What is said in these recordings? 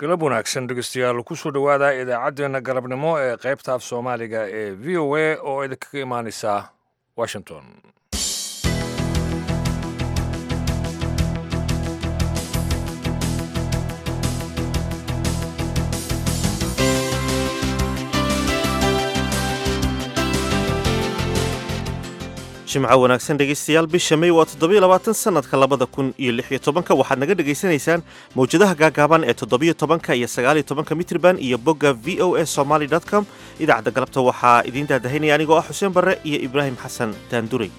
galab wanaagsan dhegeystayaal kusoo dhowaada idaacaddeenna galabnimo ee qaybta af soomaaliga ee v o a oo idinkaga imaaneysa washington jimco wanaagsan dhegaystayaal bisha may waa toddobiyo labaatan sannadka labada kun iyo lix iyo tobanka waxaad naga dhegaysanaysaan mawjadaha gaagaaban ee toddobiyo tobanka iyo sagaaliyo tobanka mitrban iyo bogga v o a somaly com idaacadda galabta waxaa idiin daadahaynaya anigoo ah xuseen barre iyo ibraahim xasan daanduray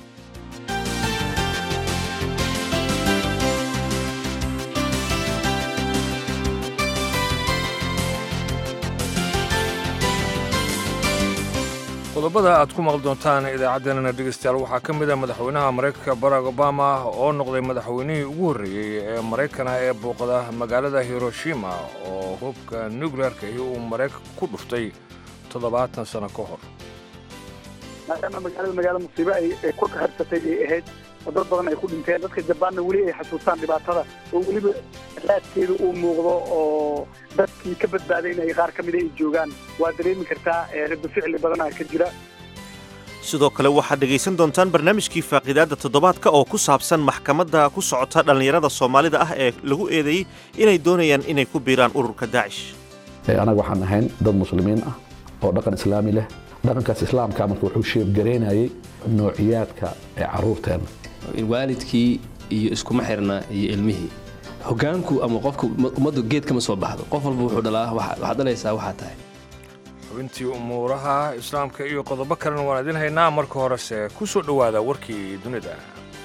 qodobada aad ku maqli doontaan idaacaddeenana dhegeystayaal waxaa ka mid ah madaxweynaha maraykanka barack obama oo noqday madaxweynihii ugu horreeyey ee maraykana ee booqda magaalada hiroshima oo hubka nuclearka iyo uu maraykanka ku dhuftay toddobaatan sano ka hor maadaama magaalada magaalo musiibo ay ku harsatay ay ahayd oo dad badan ay ku dhinteen dadka jabaanna weli ay xasuustaan dhibaatada oo weliba raadkeedu uu muuqdo oo dadkii ka badbaaday inay qaar ka mida ay joogaan waa dareemi kartaa rado ficli badanaa ka jira sidoo kale waxaad dhegaysan doontaan barnaamijkii faaqiidaadda toddobaadka oo ku saabsan maxkamadda ku socota dhallinyarada soomaalida ah ee lagu eedeeyey inay doonayaan inay ku biiraan ururka daacish anaga waxaan ahayn dad muslimiin ah oo dhaqan islaami leh dhaqankaas islaamka marka wuxuu sheebgaraynayay noociyaadka ee carruurteenna waalidkii iyo iskuma xirna iyo ilmihii hogaanku ama qofka ummaddu geed kama soo baxdo qof walba wuxuu dhalaa waxaad dhalaysaa waxaa tahay xubintii umuuraha islaamka iyo qodobo kalena waan idin haynaa marka horese ku soo dhowaada warkii dunida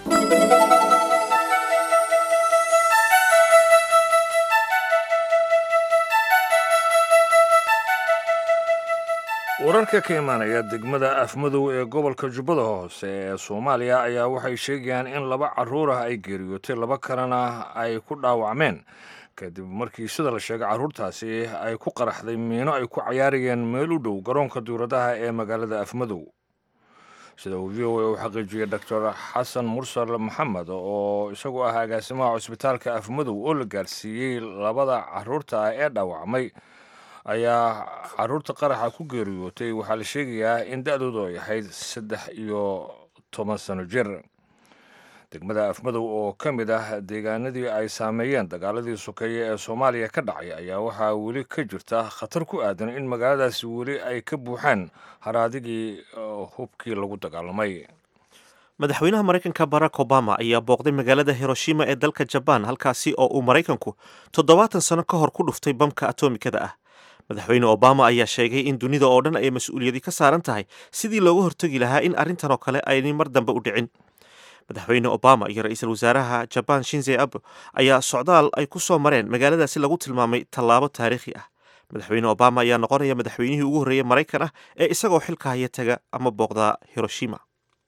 wararka ka imaanaya degmada afmadow ee gobolka jubbada hoose ee soomaaliya ayaa waxay sheegayaan in laba carruur ah ay geeriyootay laba kalena ay ku dhaawacmeen kadib markii sida la sheegay carruurtaasi ay ku qaraxday miino ay ku cayaarayeen meel u dhow garoonka duuradaha ee magaalada afmadow sida uu v o a u xaqiijiyey doctor xasan mursal maxamed oo isagu ah agaasimaha cusbitaalka afmadow oo la gaarsiiyey labada carruurta ah ee dhaawacmay ayaa carruurta qaraxa ku geeriyootay waxaa la sheegayaa in da-doodu ay ahayd saddex iyo toban sano jir degmada afmadow oo ka mid ah deegaanadii ay saameeyeen dagaaladii sokeeye ee soomaaliya ka dhacay ayaa waxaa weli ka jirta khatar ku aadan in magaaladaasi weli ay ka buuxaan haraadigii hubkii lagu dagaalamay madaxweynaha maraykanka barack obama ayaa booqday magaalada hiroshima ee dalka jabaan halkaasi oo uu maraykanku toddobaatan sano ka hor ku dhuftay bamka atomikada ah madaxweyne obama ayaa sheegay in dunida oo dhan ay mas-uuliyadi ka saaran tahay sidii looga hortegi lahaa in arrintan oo kale aynay mar dambe u dhicin madaxweyne obama iyo ra-iisul wasaaraha jabaan shinze abe ayaa socdaal ay ku soo mareen magaaladaasi lagu tilmaamay tallaabo taariikhi ah madaxweyne obama ayaa noqonaya madaxweynihii ugu horreeyey maraykan ah ee isagoo xilka haya taga ama booqda hiroshima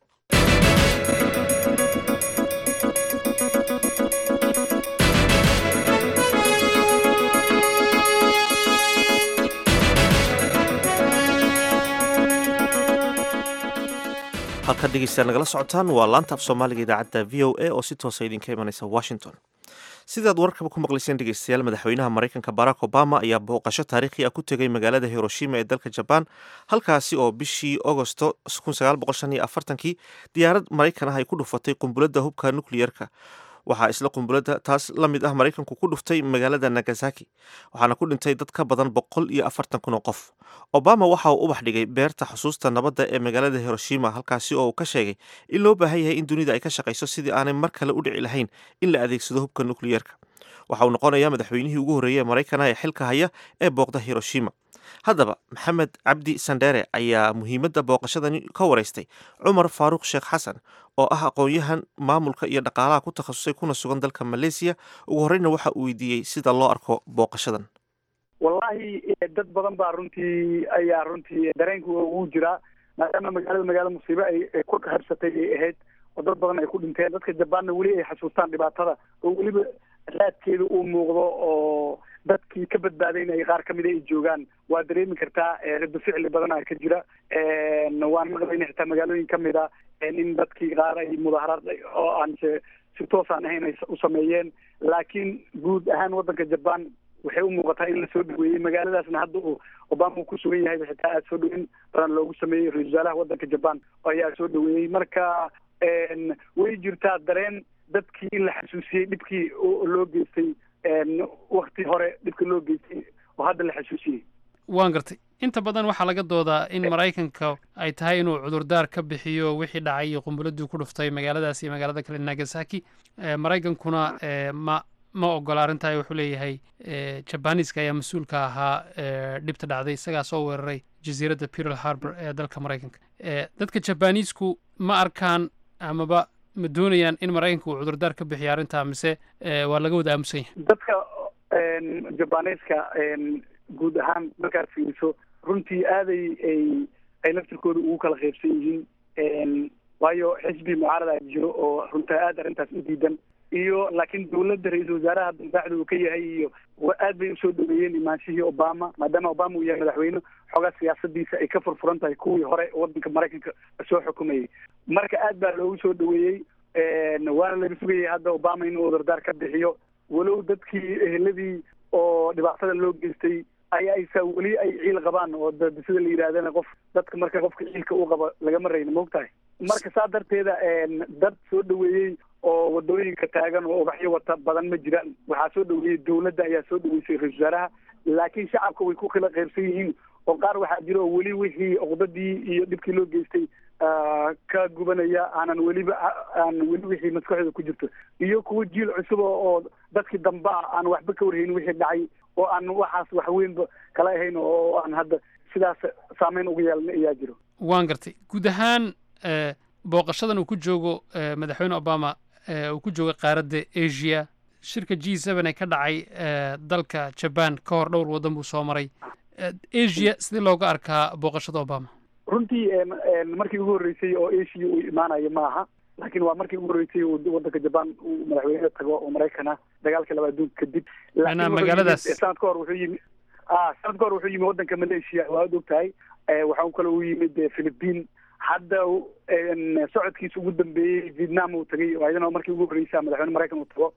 halkaad dhegeystayaal nagala socotaan waa laanta af soomaaliga idaacadda v o a oo si toosa idinka imanaysa washington sidaad wararkaba ku maqlayseen dhegeystayaal madaxweynaha maraykanka barack obama ayaa booqasho taariikhi ah ku tegay magaalada hiroshima ee dalka jabaan halkaasi oo bishii agosto kii diyaarad maraykan ah ay ku dhufatay qumbuladda hubka nukliyerka waxaa isla qumbuladda taas la mid ah maraykanku ku dhuftay magaalada nagasaki waxaana ku dhintay dad ka badan boqol iyo afartan kun oo qof obama waxa uu ubax dhigay beerta xusuusta nabadda ee magaalada hiroshima halkaasi oo uu ka sheegay in loo baahan yahay in dunida ay ka shaqayso sidii aanay mar kale u dhici lahayn in la adeegsado hubka nukliyerka waxa uu noqonayaa madaxweynihii ugu horreeyey ee maraykana ee xilka haya ee booqda hiroshima haddaba maxamed cabdi sandheere ayaa muhiimadda booqashadani ka waraystay cumar faaruuq sheekh xasan oo ah aqoon-yahan maamulka iyo dhaqaalaha ku takhasusay kuna sugan dalka maleysiya ugu horreyna waxa uu weydiiyey sida loo arko booqashadan wallaahi dad badan baa runtii ayaa runtii dareenku ugu jiraa maadaama magaalada magaalo musiibo ay ku harsatay ay ahayd oo dad badan ay ku dhinteen dadka jabaanna weli ay xasuustaan dhibaatada oo weliba raadkeedu uu muuqdo oo dadkii ka badbaaday inay qaar ka mida ay joogaan waa dareemi kartaa rado ficli badanaa ka jira waan maqlayna xitaa magaalooyin ka mid a in dadkii qaar ay mudaaharaad oo aan si toosaan ahayn ay u sameeyeen laakiin guud ahaan waddanka jaban waxay u muuqataa in lasoo dhaweeyey magaaladaasna hadda uu obama uu ku sugan yahay xitaa aada soo dhaweyn badan loogu sameeyey ra-isul wasaaraha waddanka jaban ayaa soo dhaweeyey marka way jirtaa dareen dadkii in la xasuusiyey dhibkii loo geystay wakti hore dhibka loo geystay oo hadda la xasuusiyey waan gartay inta badan waxaa laga doodaa in maraykanka ay tahay inuu cudurdaar ka bixiyo wixii dhacay iyo qumbuladii ku dhuftay magaaladaas iyo magaalada kale nagasaki maraykankuna ma ma ogola arrintaa wuxuu leeyahay jabaniiska ayaa mas-uulka ahaa dhibta dhacday isagaa soo weeraray jasiiradda pearl harbor ee dalka maraykanka dadka jabaniisku ma arkaan amaba ma doonayaan in maraykanka uu cudurdaar ka bixiyo arrintaa mise waa laga wada aamusan yahay dadka jabaniiska guud ahaan markaad fiiriso runtii aaday ay ay laftirkooda ugu kala qaybsan yihiin waayo xisbi mucaarada jiro oo runtaa aada arrintaas u diidan iyo laakiin dawladda ra-iisul wasaaraha dambaaxda uu ka yahay iyo aad bay usoo dhaweeyeen imaanshihii obama maadaama obama uu yahay madaxweyne xoogaa siyaasadiisa ay ka furfuran tahay kuwii hore waddanka maraykanka soo xukumayay marka aad baa loogu soo dhaweeyey waana laga sugayay hadda obama inuu cudurdaar ka bixiyo walow dadkii eheladii oo dhibaatada loo geystay ay aysa weli ay ciil qabaan oo sida la yidhahdana qof dadka marka qofka ciilka u qabo lagama rayno maogtahay marka saa darteeda dad soo dhaweeyey oo wadooyinka taagan oo ubaxyo wata badan ma jiraan waxaa soo dhaweeyey dawladda ayaa soo dhaweysay ra-isul wasaaraha laakiin shacabka way ku kala qaybsan yihiin oo qaar waxaa jira oo weli wixii oqdadii iyo dhibkii loo geystay ka gubanaya aanan weliba aan weli wixii maskaxdooda ku jirto iyo kuwa jiil cusub oo dadkii dambe ah aan waxba ka warhayn wixii dhacay oo aan waxaas waxweynba kala ahayn oo aan hadda sidaas saameyn uga yeelna ayaa jiro waan gartay guud ahaan booqashadan uu ku joogo madaxweyne obama uu ku jooga qaaradda asia shirka g seven ee ka dhacay dalka jaban ka hor dhowr waddan buu soo maray asia sidee looga arkaa booqashada obama runtii markii ugu horreysay oo asia uu imaanayo ma aha laakiin waa markii ugu horreysay uu waddanka jaban uu madaxweyne tago oo maraykana dagaalka laba adduunka kadib magaaladaas sanad ka hor wuxuu yimi a sanad ka hor wuxuu yimi waddanka malaysia waa ad og tahay waxaa kale uu yimid philippine hadda socodkiisa ugu dambeeyey vietnam uu tagay oo ayadana markii ugu horreysa madaxweyne maraykan uu tago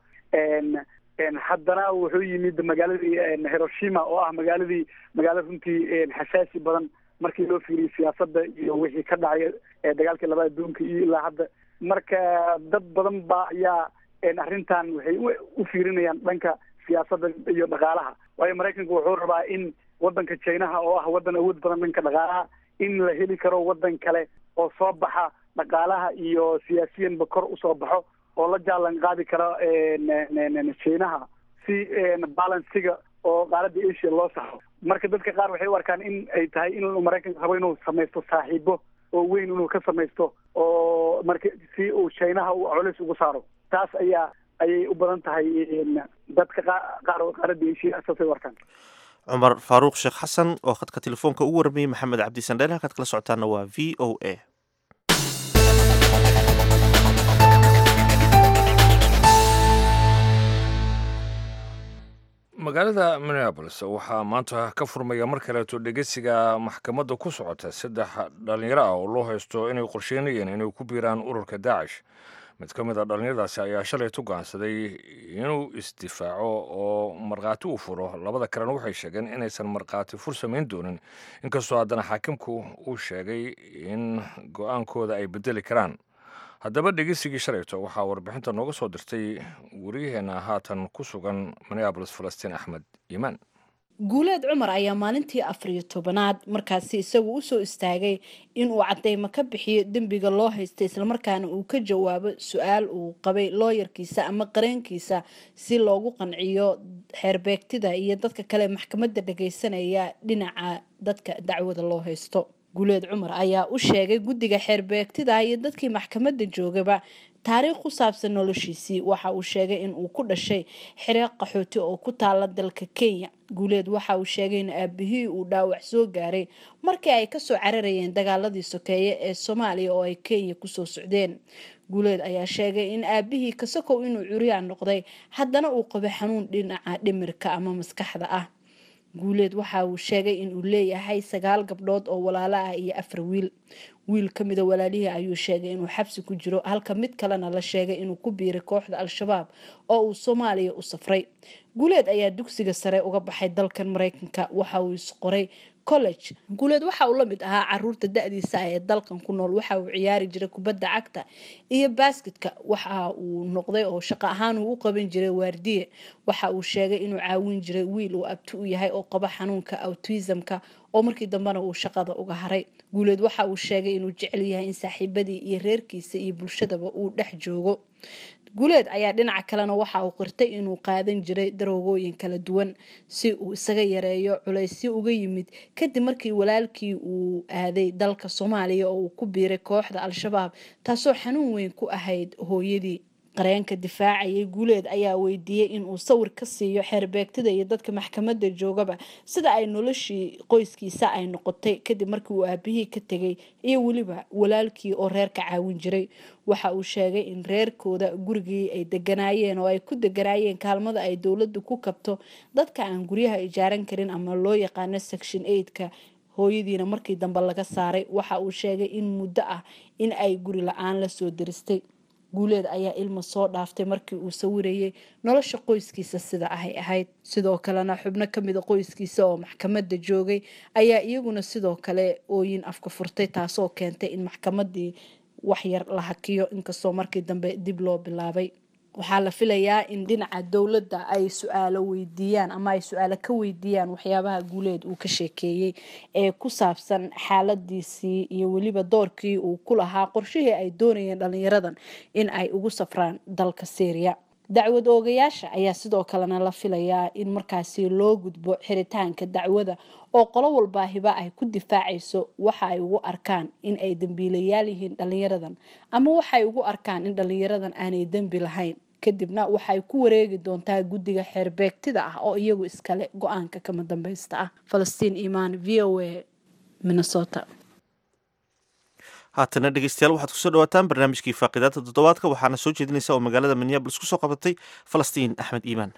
haddana wuxuu yimid magaaladii hiroshima oo ah magaaladii magaalo runtii xasaasi badan markii loo fiiriyey siyaasadda iyo wixii ka dhacay dagaalkii laba adduunka iyo ilaa hadda marka dad badan ba ayaa arrintan waxay u fiirinayaan dhanka siyaasadda iyo dhaqaalaha waayo maraykanka wuxuu rabaa in waddanka chinaha oo ah waddan awood badan dhanka dhaqaalaha in la heli karo waddan kale oo soo baxa dhaqaalaha iyo siyaasiyanba kor usoo baxo oo la jaalan qaadi karo chinaha si balansiga oo qaaradda asia loo saxo marka dadka qaar waxay u arkaan in ay tahay in maraykanka rabo inuu samaysto saaxiibo oo weyn inuu ka samaysto oo marka si uu chinaha uu colis ugu saaro taas ayaa ayay u badan tahay dadka qaar oo qaaradda asia saasay u arkaan cumar faaruuq sheekh xasan oo khadka telefoonka ugu warmayey maxamed cabdi sandheel halkaad kala socotaana waa v o a magaalada minneabolis waxaa maanta ka furmaya mar kaleeto dhegeysiga maxkamadda ku socota saddex dhallinyaro ah oo loo haysto inay qorsheynayeen inay ku biiraan ururka daacish mid ka mid a dhallinyaradaasi ayaa shalaytu go'aansaday inuu isdifaaco oo markhaati u furo labada kalena waxay sheegeen inaysan markhaati fur samayn doonin inkastoo haddana xaakimku uu sheegay in go'aankooda ay bedeli karaan haddaba dhegeysigii shalayto waxaa warbixinta nooga soo dirtay wariyaheenna haatan ku sugan minneabolis falastiin axmed iimaan guuleed cumar ayaa maalintii afariyo tobanaad markaasi isagu usoo istaagay inuu cadeymo ka bixiyo dembiga loo haysta islamarkaana uu ka jawaabo su-aal uu qabay looyarkiisa ama qareenkiisa si loogu qanciyo xeerbeegtida iyo dadka kale maxkamadda dhageysanaya dhinaca dadka dacwada loo haysto guuleed cumar ayaa u sheegay guddiga xeerbeegtida iyo dadkii maxkamadda joogaba taariikh ku saabsan noloshiisii waxa uu sheegay in uu ku dhashay xiree qaxooti oo ku taala dalka kenya guuleed waxa uu sheegay in aabihii uu dhaawac soo gaaray markii ay kasoo cararayeen dagaaladii sokeeye ee soomaaliya oo ay kenya kusoo socdeen guuleed ayaa sheegay in aabihii kasakow inuu curyaan noqday haddana uu qabo xanuun dhinaca dhimirka ama maskaxda ah guuleed waxa uu sheegay inuu leeyahay sagaal gabdhood oo walaalo ah iyo afar wiil wiil ka mida walaalihii ayuu sheegay inuu xabsi ku jiro halka mid kalena la sheegay inuu ku biiray kooxda al-shabaab oo uu soomaaliya u safray guuleed ayaa dugsiga sare uga baxay dalkan mareykanka waxa uu isqoray college guuleed waxa uu la mid ahaa caruurta da-diisa ah ee dalkan ku nool waxa uu ciyaari jiray kubadda cagta iyo basketka waxa uu noqday oo shaqo ahaan uu u qaban jiray waardiye waxa uu sheegay inuu caawin jiray wiil uu abti u yahay oo qaba xanuunka autismka oo markii dambena uu shaqada uga haray guuleed waxa uu sheegay inuu jecel yahay in saaxiibadii iyo reerkiisa iyo bulshadaba uu dhex joogo guuleed ayaa dhinaca kalena waxa uu qirtay inuu qaadan jiray daroogooyin kala duwan si uu isaga yareeyo culaysyo uga yimid kadib markii walaalkii uu aaday dalka soomaaliya oo uu ku biiray kooxda al-shabaab taasoo xanuun weyn ku ahayd hooyadii qareenka difaacayay guuleed ayaa weydiiyey inuu sawir ka siiyo xeerbeegtada iyo dadka maxkamada joogaba sida ay noloshii qoyskiisa ay noqotay kadib markii uu aabihii ka tegay iyo weliba walaalkii oo reerka caawin jiray waxa uu sheegay in reerkooda gurigii ay deganaayeen oo ay ku deganaayeen kaalmada ay dowladdu ku kabto dadka aan guryaha ijaaran karin ama loo yaqaano section eigtka hooyadiina markii dambe laga saaray waxa uu sheegay in muddo ah in ay guri la-aan lasoo diristay guuleed ayaa ilma soo dhaaftay markii uu sawirayay nolosha qoyskiisa sida ahay ahayd sidoo kalena xubno kamida qoyskiisa oo maxkamada joogay ayaa iyaguna sidoo kale ooyin afka furtay taasoo keentay in maxkamadii waxyar la hakiyo inkastoo markii dambe dib loo bilaabay waxaa la filayaa in dhinaca dowladda ay su-aalo weydiiyaan ama ay su-aalo ka weydiiyaan waxyaabaha guuleed uu ka sheekeeyey ee ku saabsan xaaladiisii iyo weliba doorkii uu ku lahaa qorshihii ay doonayeen dhalinyaradan in ay ugu safraan dalka syriya dacwad oogayaasha ayaa sidoo kalena la filayaa in markaasi loo gudbo xiritaanka dacwada oo qolo walbaahiba ay ku difaacayso waxa ay ugu arkaan in ay dembiilayaal yihiin dhalinyaradan ama waxay ugu arkaan in dhalinyaradan aanay dembi lahayn kadibna waxay ku wareegi doontaa guddiga xeerbeegtida ah oo iyagu iskale go-aanka kama dambeysta ah falastiin imaan v o a minnesota haatana dhegeystayaal waxaad kusoo dhawaataan barnaamijkii faaqidaada toddobaadka waxaana soo jeedinaysa oo magaalada minneabolis kusoo qabatay falastiin axmed iimaan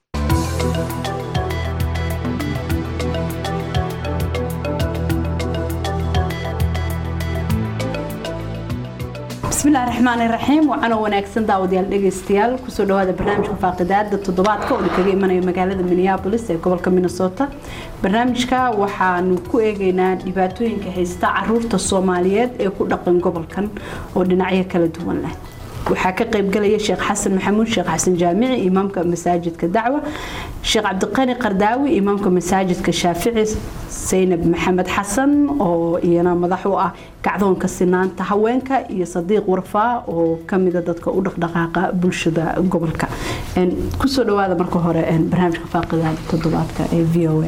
bismillahi raxmaani raxiim waxaana wanaagsan daawadayaal dhegeystayaal kusoo dhawaada barnaamijka faaqidaada toddobaadka oo kaga imanaya magaalada minneabolis ee gobolka minnesota barnaamijka waxaanu ku eegeynaa dhibaatooyinka haysta caruurta soomaaliyeed ee ku dhaqan gobolkan oo dhinacyo kala duwan leh waxaa ka qaybgalaya sheekh xasan maxamuud sheekh xasan jaamici imaamka masaajidka dacwa sheekh cabdiqani qardaawi imaamka masaajidka shaafici saynab maxamed xasan oo iyana madax u ah gacdoonka sinaanta haweenka iyo sadiiq warfaa oo kamida dadka u dhaqdhaqaaqa bulshada gobolka kusoo dhawaada marka hore barnaamijka faaqidaada toddobaadka ee v o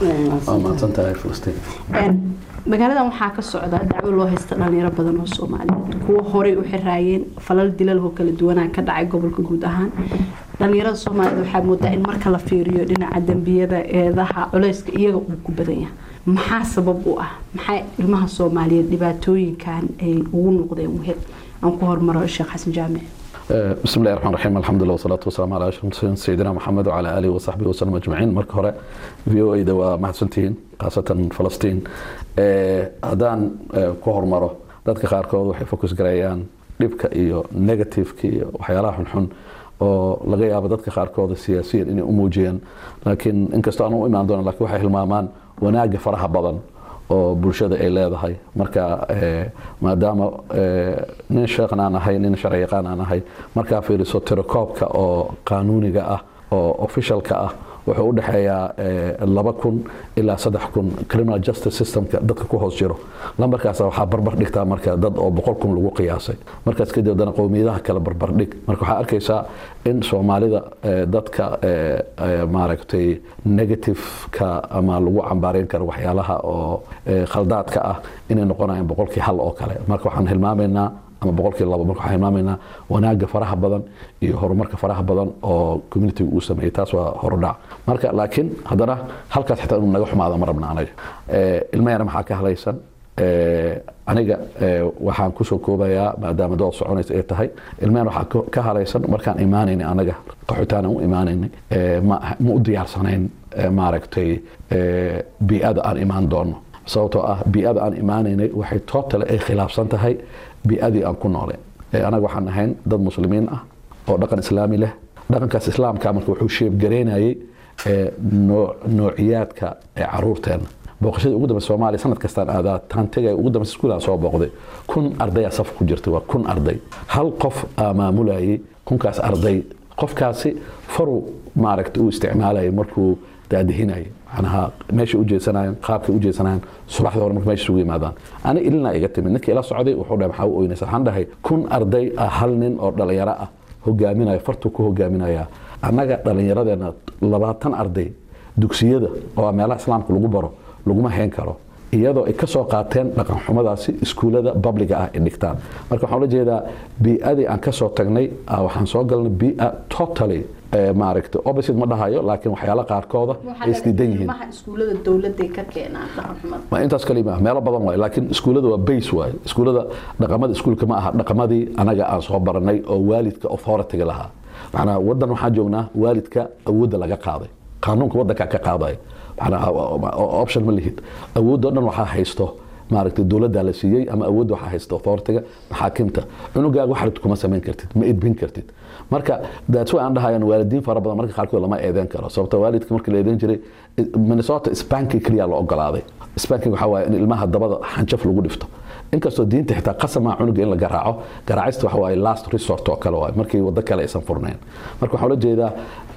magaaladan waxaa ka socda dacwo loo haysta dhalinyaro badan oo soomaaliyeed kuwo horey u xiraayeen falal dilaloo kala duwanaa ka dhacay gobolka guud ahaan dhalinyarada soomaaliyed waxaa moodaa in marka la fiiriyo dhinaca dembiyada eedaha culeyska iyaga uu ku badan yahay maxaa sabab u ah maxaa ilmaha soomaaliyeed dhibaatooyinkan ay ugu noqdeen wehel aan ku hormaro sheekh xasan jaamic بسم الله الرحمن الرحيم الحمد لله والصلاة والسلام على أشرف المرسلين سيدنا محمد وعلى آله وصحبه وسلم أجمعين مرك هوري في او اي دوا محسنتين خاصة فلسطين هدان كهر مرة dadka qaarkood waxay fokus gareeyaan dhibka iyo negativeka iyo waxyaalaha xunxun oo laga yaabo dadka qaarkooda siyaasiyan inay u muujiyaan laakiin inkastoo aan u imaan doono lakiin waxay hilmaamaan wanaaga faraha badan oo bulshada ay leedahay marka maadaama nin sheekhan aan ahay nin sharci yaqaan aan ahay markaa fiiriso tirakoobka oo qaanuuniga ah oo officialka ah wuxuu u dhexeeyaa laba kun ilaa saddex kun criminal justice systemka dadka ku hoos jiro lambarkaas waxaa barbar dhigtaa marka dad oo boqol kun lagu qiyaasay markaas kadib haddana qowmiyadaha kale barbar dhig marka waxaa arkaysaa in soomaalida dadka maaragtay negativeka ama lagu cambaareyn karo waxyaalaha oo khaldaadka ah inay noqonayaan boqolkii hal oo kale marka waxaan hilmaamaynaa ama boqolkii labo marka waxaan hilmaamaynaa wanaaga faraha badan iyo horumarka faraha badan oo communitiga uu sameeyey taas waa horudhac marka laakiin haddana halkaas xitaa inuu naga xumaado ma rabna anaga ilmahena maxaa ka halaysan aniga waxaan kusoo koobayaa maadaama dood soconaysa ay tahay ilmahena waxaa ka halaysan markaan imaanaynay anaga qaxotaan u imaanaynay ma u diyaarsanayn maaragtay bii'ada aan imaan doono sababtoo ah bii'ada aan imaanaynay waxay tootale ay khilaafsan tahay bii'adii aan ku nooleen anaga waxaan ahayn dad muslimiin ah oo dhaqan islaami leh dhaqankaas islaamka marka wuxuu sheebgareynayay noociyaadka ee caruurteena booqashadii ugu dambeysa soomaaliya sanad kastaan aadaa taan tegaya ugu dambeysa iskuulaan soo booqday kun ardayaa saf ku jirtay waa kun arday hal qof aa maamulayay kunkaas arday qofkaasi faru maaragta uu isticmaalayay markuu daadihinayay macnaha meeshay u jeesanayeen qaabkay u jeesanayeen subaxdii hore marka meesha isugu yimaadaan ani ilina iga timid ninkii ila socday wuxuu dhahay maxaa u oynaysa waxaan dhahay kun arday ah hal nin oo dhalinyaro ah hogaaminaya fartuu ku hogaaminaya annaga dhallinyaradeena labaatan arday dugsiyada oo meelaha islaamka lagu baro laguma hayn karo iyadoo ay ka soo qaateen dhaqan xumadaasi iskuullada babliga ah ay dhigtaan marka waxaan ula jeedaa bii'adii aan ka soo tagnay waxaan soo galnay bii'a totally maaragta opposite ma dhahayo laakiin waxyaala qaarkooda ay isdiidan yihiin iskuullada dowladday ka keenaan dhaqan xumada waa intaas kalima meelo badan waay laakiin iskuullada waa base waay iskuullada dhaqamada iskuulka ma aha dhaqamadii anaga aan soo baranay oo waalidka authority-ga lahaa macnaa waddan waxaan joognaa waalidka awoodda laga qaaday qaanuunka waddankaa ka qaadaya macnaa option ma lihid awoodda o dhan waxaa haysto maaragtay dowladdaa la siiyey ama awoodda waxaa haysta authority-ga maxaakimta cunugaaga wax rabtid kuma samayn kartid ma edbin kartid marka that's why aan dhahayaan waalidiin fara badan marka qaarkood lama eedeyn karo sababta waalidka markii la eedeyn jiray minnesota spanking keliya la ogolaaday spanking waxaa waaye in ilmaha dabada xanjaf lagu dhifto inkastoo diinta xitaa qasama cunuga in la garaaco garaacista waxa waaye last resort oo kale waaye markii waddo kale aysan furnayn marka waxaa ula jeedaa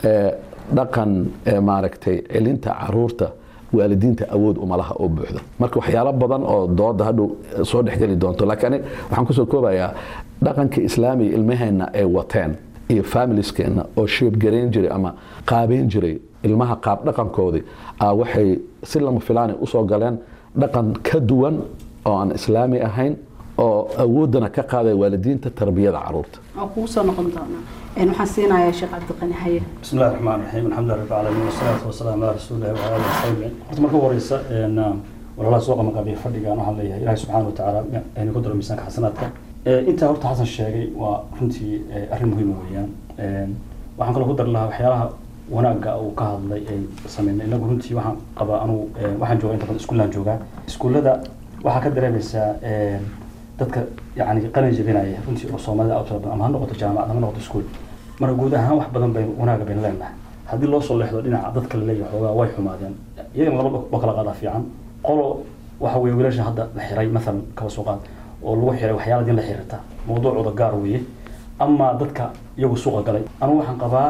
dhaqan maaragtay celinta caruurta waalidiinta awood umalaha oo buuxda marka waxyaalo badan oo dooda hadhow soo dhexgeli doonto laakiin ani waxaan kusoo koobayaa dhaqanka islaamiga ilmaheenna ay wateen iyo familieskeenna oo sheebgareyn jiray ama qaabeyn jiray ilmaha qaab dhaqankoodii waxay si lama filaanay usoo galeen dhaqan ka duwan oo aan islaami ahayn oo awooddana ka qaadaya waalidiinta tarbiyada caruurta oo kugu soo noqon doonaa waxaan siinayaa sheekh cabdiqani haye بسم الله الرحمن الرحيم الحمد لله رب العالمين والصلاة والسلام على رسول الله وعلى آله وصحبه horta marka horeysa walaalaha soo qamaqabiya fadhiga aan hadlayahay ilaahay subxaana watacaala aynu ku daro miisaanka xasanaadka intaa horta xasan sheegay waa runtii arrin muhiima weeyaan waxaan kaloo ku dar lahaa waxyaalaha wanaagga uu ka hadlay ay sameynay inagu runtii waxaan qabaa anugu waxaan joogaa inta badan iskuullaan joogaa iskuullada waxaa ka dareemaysaa dadka yani qalin jebinaya runtii oo soomaalida aad u tira badan ama ha noqoto jaamacad ama noqoto iskuul marka guud ahaan wax badan bay wanaaga baynu leenahay haddii loo soo leexdo dhinaca dadka laleeyahay xoogaa way xumaadeen iyagana laba oo kala qaadaa fiican qolo waxa weeye wiilasha hadda la xiray maalan kaba soo qaad oo lagu xiray waxyaala din la xiriirta mawduucooda gaar weeye ama dadka iyagu suuqa galay anigu waxaan qabaa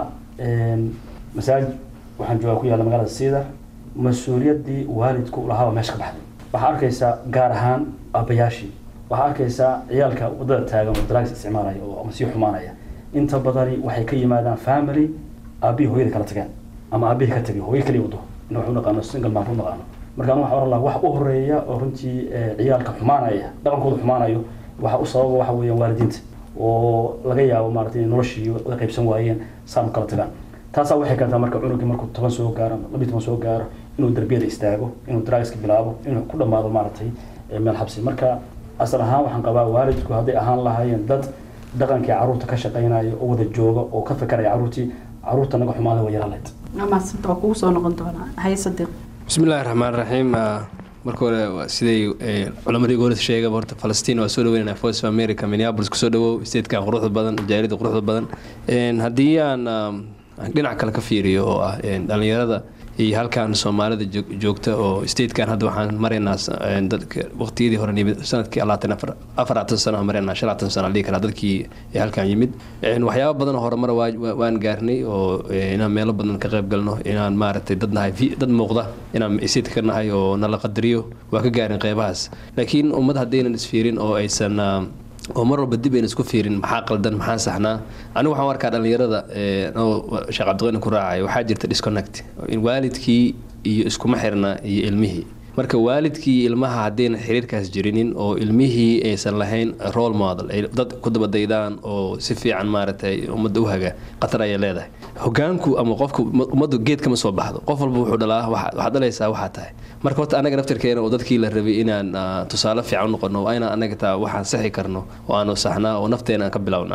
masaajid waxaan joogaa ku yaalla magaalada siidar mas-uuliyaddii waalidku lahaaba meesha ka baxday waxaa arkaysaa gaar ahaan aabbayaashii waxaa arkaysaa ciyaalka waddada taagan oo drugs isticmaalaya oo ama sii xumaanaya inta badani waxay ka yimaadaan family aabihii hooyada kala tageen ama aabihii ka tagay hooyo kaliya wado ina wax u naqaano single man u naqaano marka anu waxaan oran lahaa wax u horeeya oo runtii ciyaalka xumaanaya dhaqankooda xumaanayo waxa u sababa waxa weeyaan waalidiinta oo laga yaabo maaragtay inay noloshii wada qaybsan waayeen saan u kala tagaan taasaa waxay keentaa marka cunugii markuu toban soo gaaro labiyi toban soo gaaro inuu darbiyada istaago inuu drugska bilaabo inuu ku dhammaado maaragtay meel xabsi marka asal ahaan waxaan qabaa waalidku hadday ahaan lahaayeen dad dhaqankii caruurta ka shaqaynaya oo wada jooga oo ka fekeraya caruurtii caruurta naga xumaada waa yaraan lahayd amaasanta waa kugu soo noqon doonaa haye sadiiq بسم الله الرحمن الرحيم marka hore siday culamadii goolida sheegaba horta falastiin waa soo dhaweynana voice of america minneapolis kusoo dhawow statekan quruxda badan jaarida quruxda badan haddii aan dhinac kale ka fiiriyo oo ah dhalinyarada iyo halkan soomaalida joogta oo statekan hadda waxaan maraynaa dadka waqtiyadii hore yimid sanadkii alaatan afaratan sano maraynaa shanlaatan sano dhihi karaa dadkii halkan yimid waxyaaba badan oo horumar waan gaarnay oo inaan meelo badan ka qayb galno inaan maaragtay dad nahay dad muuqda inaan state ka nahay oo nala qadariyo waa ka gaarin qeybahaas laakiin ummad haddaynan isfiirin oo aysan oo mar walba dib ayna isku fiirin maxaa qaldan maxaa saxnaa anigu waxaan arkaa dhalinyarada sheekh cabdiqani ku raacay waxaa jirta disconnect in waalidkii iyo iskuma xirna iyo ilmihii marka waalidkii ilmaha haddayna xiriirkaas jirinin oo ilmihii aysan lahayn role model ay dad ku dabadaydaan oo si fiican maaragtay ummadda u haga khatar ayay leedahay hogaanku ama qofku ummaddu geed kama soo baxdo qof walba wuxuu dhalaa waxaad dhalaysaa waxaa tahay marka horta anaga naftirkeena oo dadkii la rabay inaan tusaale fiican u noqono waa inaan anaga taa waxaan saxi karno oo aanu saxnaa oo nafteena aan ka bilownaa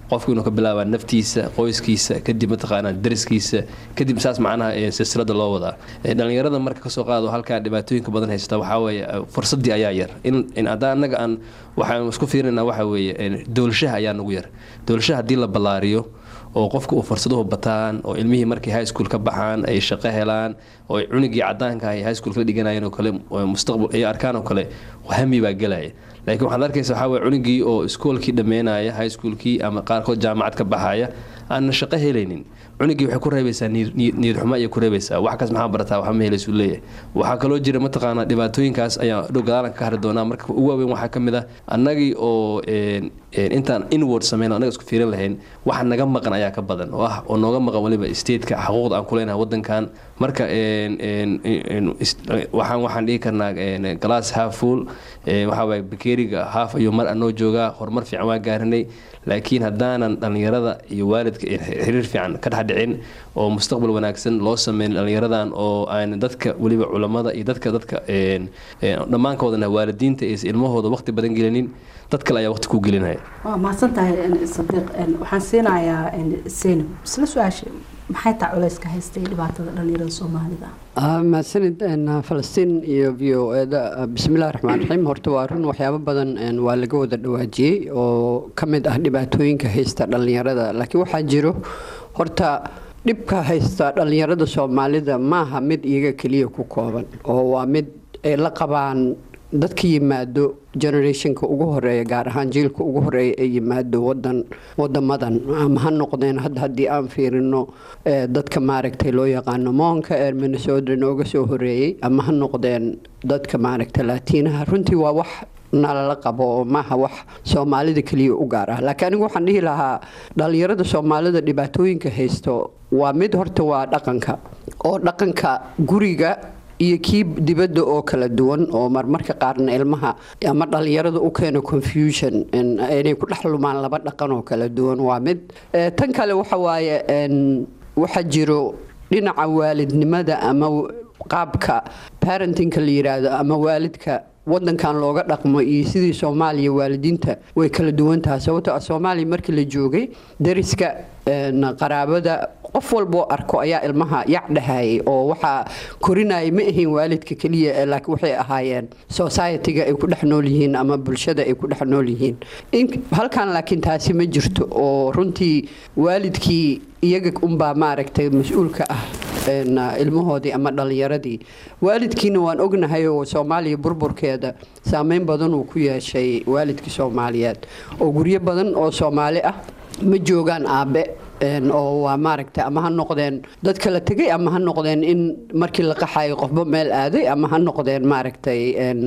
qofku inuu ka bilaabaa naftiisa qoyskiisa kadib mataqaanaa dariskiisa kadib saas macnaha silsilada loo wadaa dhalinyarada marka kasoo qaado halkaa dhibaatooyinka badan haysta waxaa weeye fursadii ayaa yar in haddaan annaga aan waxaan isku fiirinaa waxa weeye dowlashaha ayaa nagu yar dowlashaha haddii la ballaariyo oo qofka uu fursaduhu bataan oo ilmihii markay high school ka baxaan ay shaqo helaan oo ay cunugii cadaanka ay high school kala dhiganayeen oo kale mustaqbal ay arkaan oo kale hami baa gelaya laakiin waxaad arkaysa waxaa weye cunugii oo iskoolkii dhammeynaya high schoolkii ama qaarkood jaamacad ka baxaya aanna shaqo helaynin cunugii waxay ku reebaysaa niyad xumo ayay ku reebaysaa wax kaas maxaa barataa waxba ma helaysu leeyahay waxaa kaloo jira mataqaanaa dhibaatooyinkaas ayaa dhow gadaalan ka hari doonaa marka ugu waaweyn waxaa ka mid ah annagii oo intaan inward samayn annaga isku fiirin lahayn waxa naga maqan ayaa ka badan oo ah oo nooga maqan waliba stateka xuquuqda aan ku leenahay wadankan marka waxaan waxaan dhihi karnaa glass half full waxaa waye bakeeriga half ayuu mar anoo joogaa horumar fiican waa gaarinay laakiin haddaanan dhallinyarada iyo waalidka xiriir fiican ka dhexdhicin oo mustaqbal wanaagsan loo sameyn dhallinyaradan oo aan dadka weliba culammada iyo dadka dadka dhammaankoodana waalidiinta iyo ilmahooda waqti badan gelinin dad kale ayaa waqti ku gelinaya waa mahadsan tahay sadiiq waxaan siinayaa seynab isla su-aasha maxay taa culayska haystay dhibaatada dhallinyarada soomaalida mahadsanid falastiin iyo v o eda bismillahi raxmaan raxiim horta waa run waxyaabo badan waa laga wada dhawaajiyey oo ka mid ah dhibaatooyinka haysta dhallinyarada laakiin waxaa jiro horta dhibka haysta dhallinyarada soomaalida maaha mid iyaga keliya ku kooban oo waa mid ay la qabaan dadka yimaado generationka ugu horeeya gaar ahaan jiilka ugu horeeya ee yimaado wadan wadamadan ama ha noqdeen hadda haddii aan fiirino dadka maaragtay loo yaqaano moonka ee minnesota nooga soo horeeyey ama ha noqdeen dadka maaragtay laatiinaha runtii waa wax nalala qabo oo maaha wax soomaalida keliya u gaar ah laakiin anigu waxaan dhihi lahaa dhallinyarada soomaalida dhibaatooyinka haysto waa mid horta waa dhaqanka oo dhaqanka guriga iyo kii dibadda oo kala duwan oo marmarka qaarna ilmaha ama dhallinyarada u keeno confusion inay ku dhex lumaan laba dhaqan oo kala duwan waa mid tan kale waxa waaye waxaa jiro dhinaca waalidnimada ama qaabka parentingka la yiraahdo ama waalidka wadankan looga dhaqmo iyo sidii soomaaliya waalidiinta way kala duwan tahay sababto ah soomaaliya markii la joogay dariska qaraabada qof walboo arko ayaa ilmaha yac dhahayay oo waxaa korinaya ma ahayn waalidka keliya laakiin waxay ahaayeen society-ga ay ku dhex nool yihiin ama bulshada ay ku dhex nool yihiin halkan laakiin taasi ma jirto oo runtii waalidkii iyaga unbaa maaragtay mas-uulka ah ilmahoodii ama dhallinyaradii waalidkiina waan ognahay oo soomaaliya burburkeeda saameyn badan uu ku yeeshay waalidkii soomaaliyeed oo guryo badan oo soomaali ah ma joogaan aabe oo waa maaragtay ama ha noqdeen dad kala tegay ama ha noqdeen in markii la qaxayo qofba meel aaday ama ha noqdeen maaragtay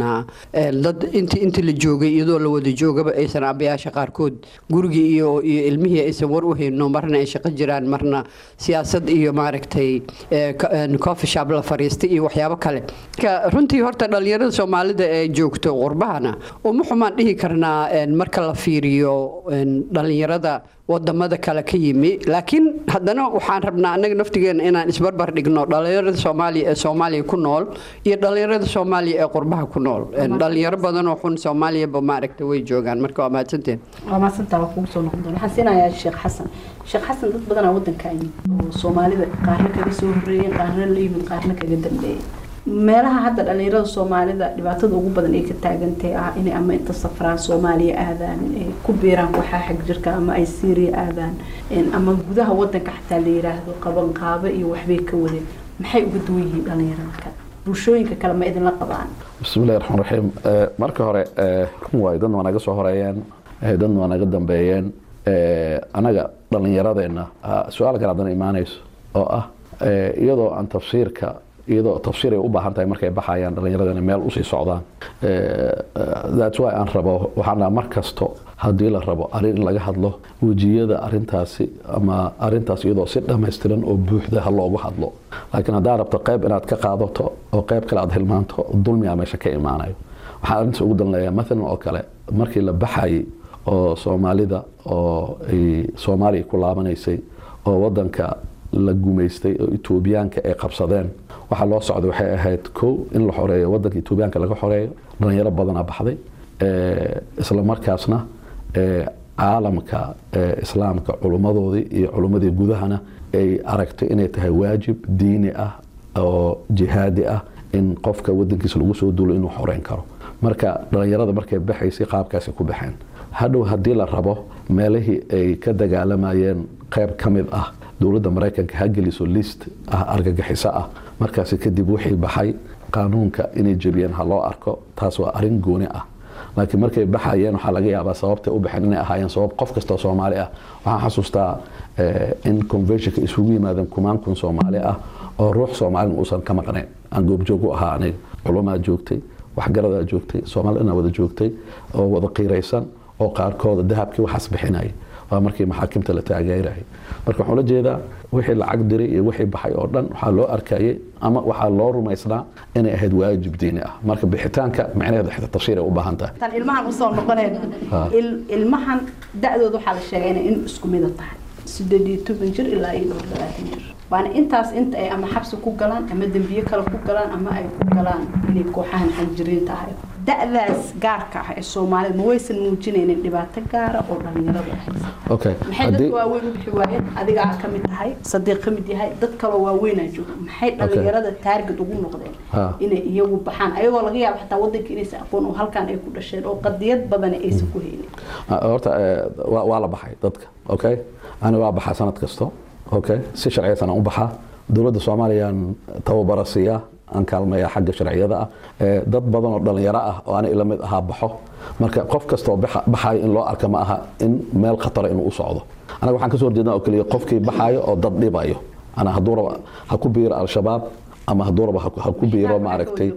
dad int intii la joogay iyadoo la wada joogaba aysan aabayaasha qaarkood gurigii iyo iyo ilmihii aysan war u hayno marna ay shaqo jiraan marna siyaasad iyo maaragtay coffee shop la fariistay iyo waxyaabo kale runtii horta dhallinyarada soomaalida ee joogto qurbahana uma xumaan dhihi karnaa marka la fiiriyo dhallinyarada wadamada kale ka yimi laakiin haddana waxaan rabnaa annaga naftigeena inaan isbarbar dhigno dhallinyarada soomaaliya ee soomaaliya ku nool iyo dhallinyarada soomaaliya ee qurbaha ku nool dhalinyaro badanoo xun soomaaliyaba maaragta way joogaan marka waa mahadsanteen waa mahadsantaa waa kugu soo noqon doona waxaan siinayaa sheekh xasan sheekh xasan dad badanaa wadanka yimid oo soomaalida qaarna kaga soo horreeyeen qaarna la yimid qaarna kaga dambeeyey meelaha hadda dhallinyarada soomaalida dhibaatada ugu badan ay ka taagantay ah inay ama inta safraan soomaaliya aadaan ay ku biiraan waxaa xag jirka ama ay syria aadaan ama gudaha wadanka xataa la yiraahdo qabanqaabo iyo waxbay ka wadeen maxay uga duwan yihiin dhallinyarada kale bulshooyinka kale ma idinla qabaan bismillahi raxmaan raxiim marka hore run waayo dadna waa naga soo horeeyeen dadna waa naga dambeeyeen anaga dhallinyaradeenna su-aal kale haddana imaanayso oo ah iyadoo aan tafsiirka iyadoo tafsiir ay u baahan tahay markay baxayaan dhallinyaradana meel usii socdaan that's why aan rabo waxaan mar kasto haddii la rabo arrin in laga hadlo wejiyada arintaasi ama arintaas iyadoo si dhammaystiran oo buuxda ha loogu hadlo laakiin haddaa rabto qayb inaad ka qaadato oo qayb kale aad hilmaanto dulmiyaa meesha ka imaanayo waxaan arrintaas ugu danleeyaa maalan oo kale markii la baxayay oo soomaalida oo ay soomaaliya ku laabanaysay oo wadanka la gumaystay oo etoobiyaanka ay qabsadeen waxaa loo socday waxay ahayd kow in la xoreeyo wadanka etoobiyaanka laga xoreeyo dhalinyaro badana baxday isla markaasna caalamka islaamka culummadoodii iyo culummadii gudahana ay aragtay inay tahay waajib diini ah oo jihaadi ah in qofka wadankiisa lagu soo duulo inuu xoreyn karo marka dhallinyarada markay baxaysay qaabkaasi ku baxeen hadhow haddii la rabo meelihii ay ka dagaalamayeen qayb ka mid ah dowladda maraykanka ha geliso list ah argagixiso ah markaasi kadib wixii baxay qaanuunka inay jebiyeen ha loo arko taas waa arrin gooni ah laakiin markay baxayeen waxaa laga yaabaa sababtay u baxeen inay ahaayeen sabab qof kastoo soomaali ah waxaan xasuustaa in conventionka isugu yimaadeen kumaan kun soomaali ah oo ruux soomaalina uusan ka maqnayn aan goobjoog u ahaa aniga culumaa joogtay waxgaradaa joogtay soomaalina wada joogtay oo wada qiiraysan oo qaarkooda dahabkii waxaas bixinaya waa markii maxaakimta la taageerayay marka waxaan ula jeedaa wixii lacag diray iyo wixii baxay oo dhan waxaa loo arkayay ama waxaa loo rumaysnaa inay ahayd waajib diini ah marka bixitaanka micnaheeda xita tafsiir ay u baahan tahay tan ilmahan usoo noqoneen ilmahan da-dooda waxaa la sheegay inay in isku mida tahay sideed iyo toban jir ilaa iyo dhowr labaatan jir waana intaas inta ay ama xabsi ku galaan ama dembiye kale ku galaan ama ay ku galaan inay kooxahan xanjiriin tahay da-daas gaarka ah ee soomaalida ma waysan muujinaynin dhibaato gaara oo dhalinyarada okay maxay dadka waaweyn u bixi waayeen adigaa ka mid tahay sadiiq ka mid yahay dad kaloo waaweynaa jooga maxay dhalinyarada taarget ugu noqdeen inay iyagu baxaan ayagoo laga yaabo xataa wadanka inaysan aqoon oo halkan ay ku dhasheen oo qadiyad badan aysan ku haynin horta waa la baxay dadka okay ani waa baxaa sanad kasto okay si sharciyaysan aan u baxaa dowladda soomaaliyaan tababara siiya aan kaalmaya xagga sharciyada ah dad badan oo dhalinyaro ah oo ani ila mid ahaa baxo marka qof kastoo baxayo in loo arka ma aha in meel khatara inuu u socdo anaga waxaan kasoo horjeednaa oo keliya qofkii baxaayo oo dad dhibayo ana hadduu raba ha ku biiro al-shabaab ama hadduu raba ha ku biiro maaragtay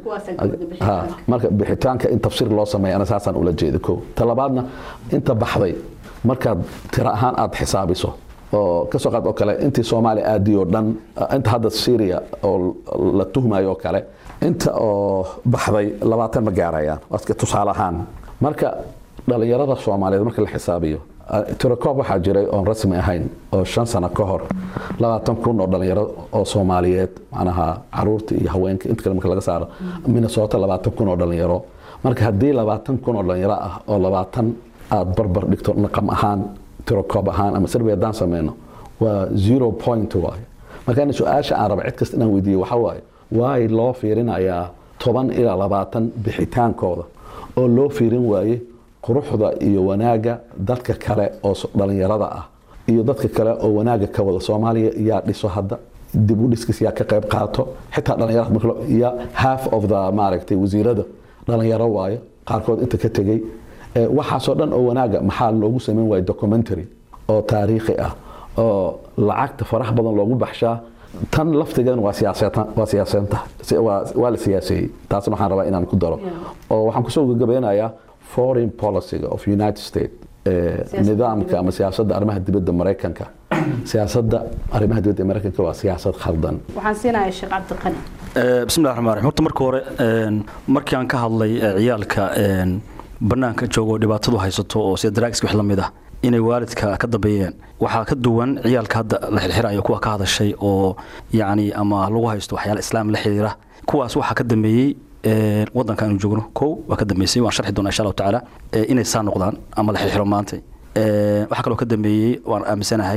marka bixitaanka in tafsiir loo sameeya ana saasaan ula jeeda ko talabaadna inta baxday markaad tiro ahaan aada xisaabiso oo kasoo qaad oo kale intii soomaaliya aadii oo dhan inta hadda syria oo la tuhmayo oo kale inta oo baxday labaatan ma gaarayaan waska tusaale ahaan marka dhalinyarada soomaaliyeed marka la xisaabiyo tirakoob waxaa jiray oon rasmi ahayn oo shan sano ka hor labaatan kun oo dhalinyaro oo soomaaliyeed macnaha caruurta iyo haweenka inta kale marka laga saaro minnesota labaatan kun oo dhalinyaro marka haddii labaatan kun oo dhalinyaro ah oo labaatan aada barbar dhigto naqam ahaan tirokoob ahaan ama sirbi haddaan sameyno waa zero point waaye marka su-aasha aan raba cid kasta inaan weydiiyo waxaa waaye waay loo fiirinayaa toban ilaa labaatan bixitaankooda oo loo fiirin waaye quruxda iyo wanaagga dadka kale oo dhalinyarada ah iyo dadka kale oo wanaagga ka wada soomaaliya yaa dhiso hadda dib u dhiskis yaa ka qayb qaato xitaa dhalinyarada ya half of the maaragtay wasiirada dhalinyaro waaye qaarkood inta ka tegey waxaasoo dhan oo wanaaga maxaa loogu sameyn waaya documentary oo taariikhi ah oo lacagta farax badan loogu baxshaa tan laftigeeda waa waa siyaaseenta waa la siyaaseeyey taasna waxaan rabaa inaan ku daro oo waxaan kusoo gabagabeynayaa foreign policyga of united states nidaamka ama siyaasadda arrimaha dibadda maraykanka siyaasadda arrimaha dibadda maraykanka waa siyaasad khaldan waxaan siinayaa sheekh cabdiqani bismillahi raxmaan raxiim horta marka hore markii aan ka hadlay ciyaalka bannaanka joogo dhibaatadu haysato oo sida daraagiska wax la mid ah inay waalidka ka dambeeyeen waxaa ka duwan ciyaalka hadda la xirxirayo kuwa ka hadashay oo yacni ama lagu haysto waxyaala islaam la xiriira kuwaas waxaa ka dambeeyey wadanka aanu joogno kow waa ka dambeysay waan sharxi doonaa insha allahu tacaala inay saa noqdaan ama la xirxiro maanta waxaa kaloo ka dambeeyey waan aaminsanahay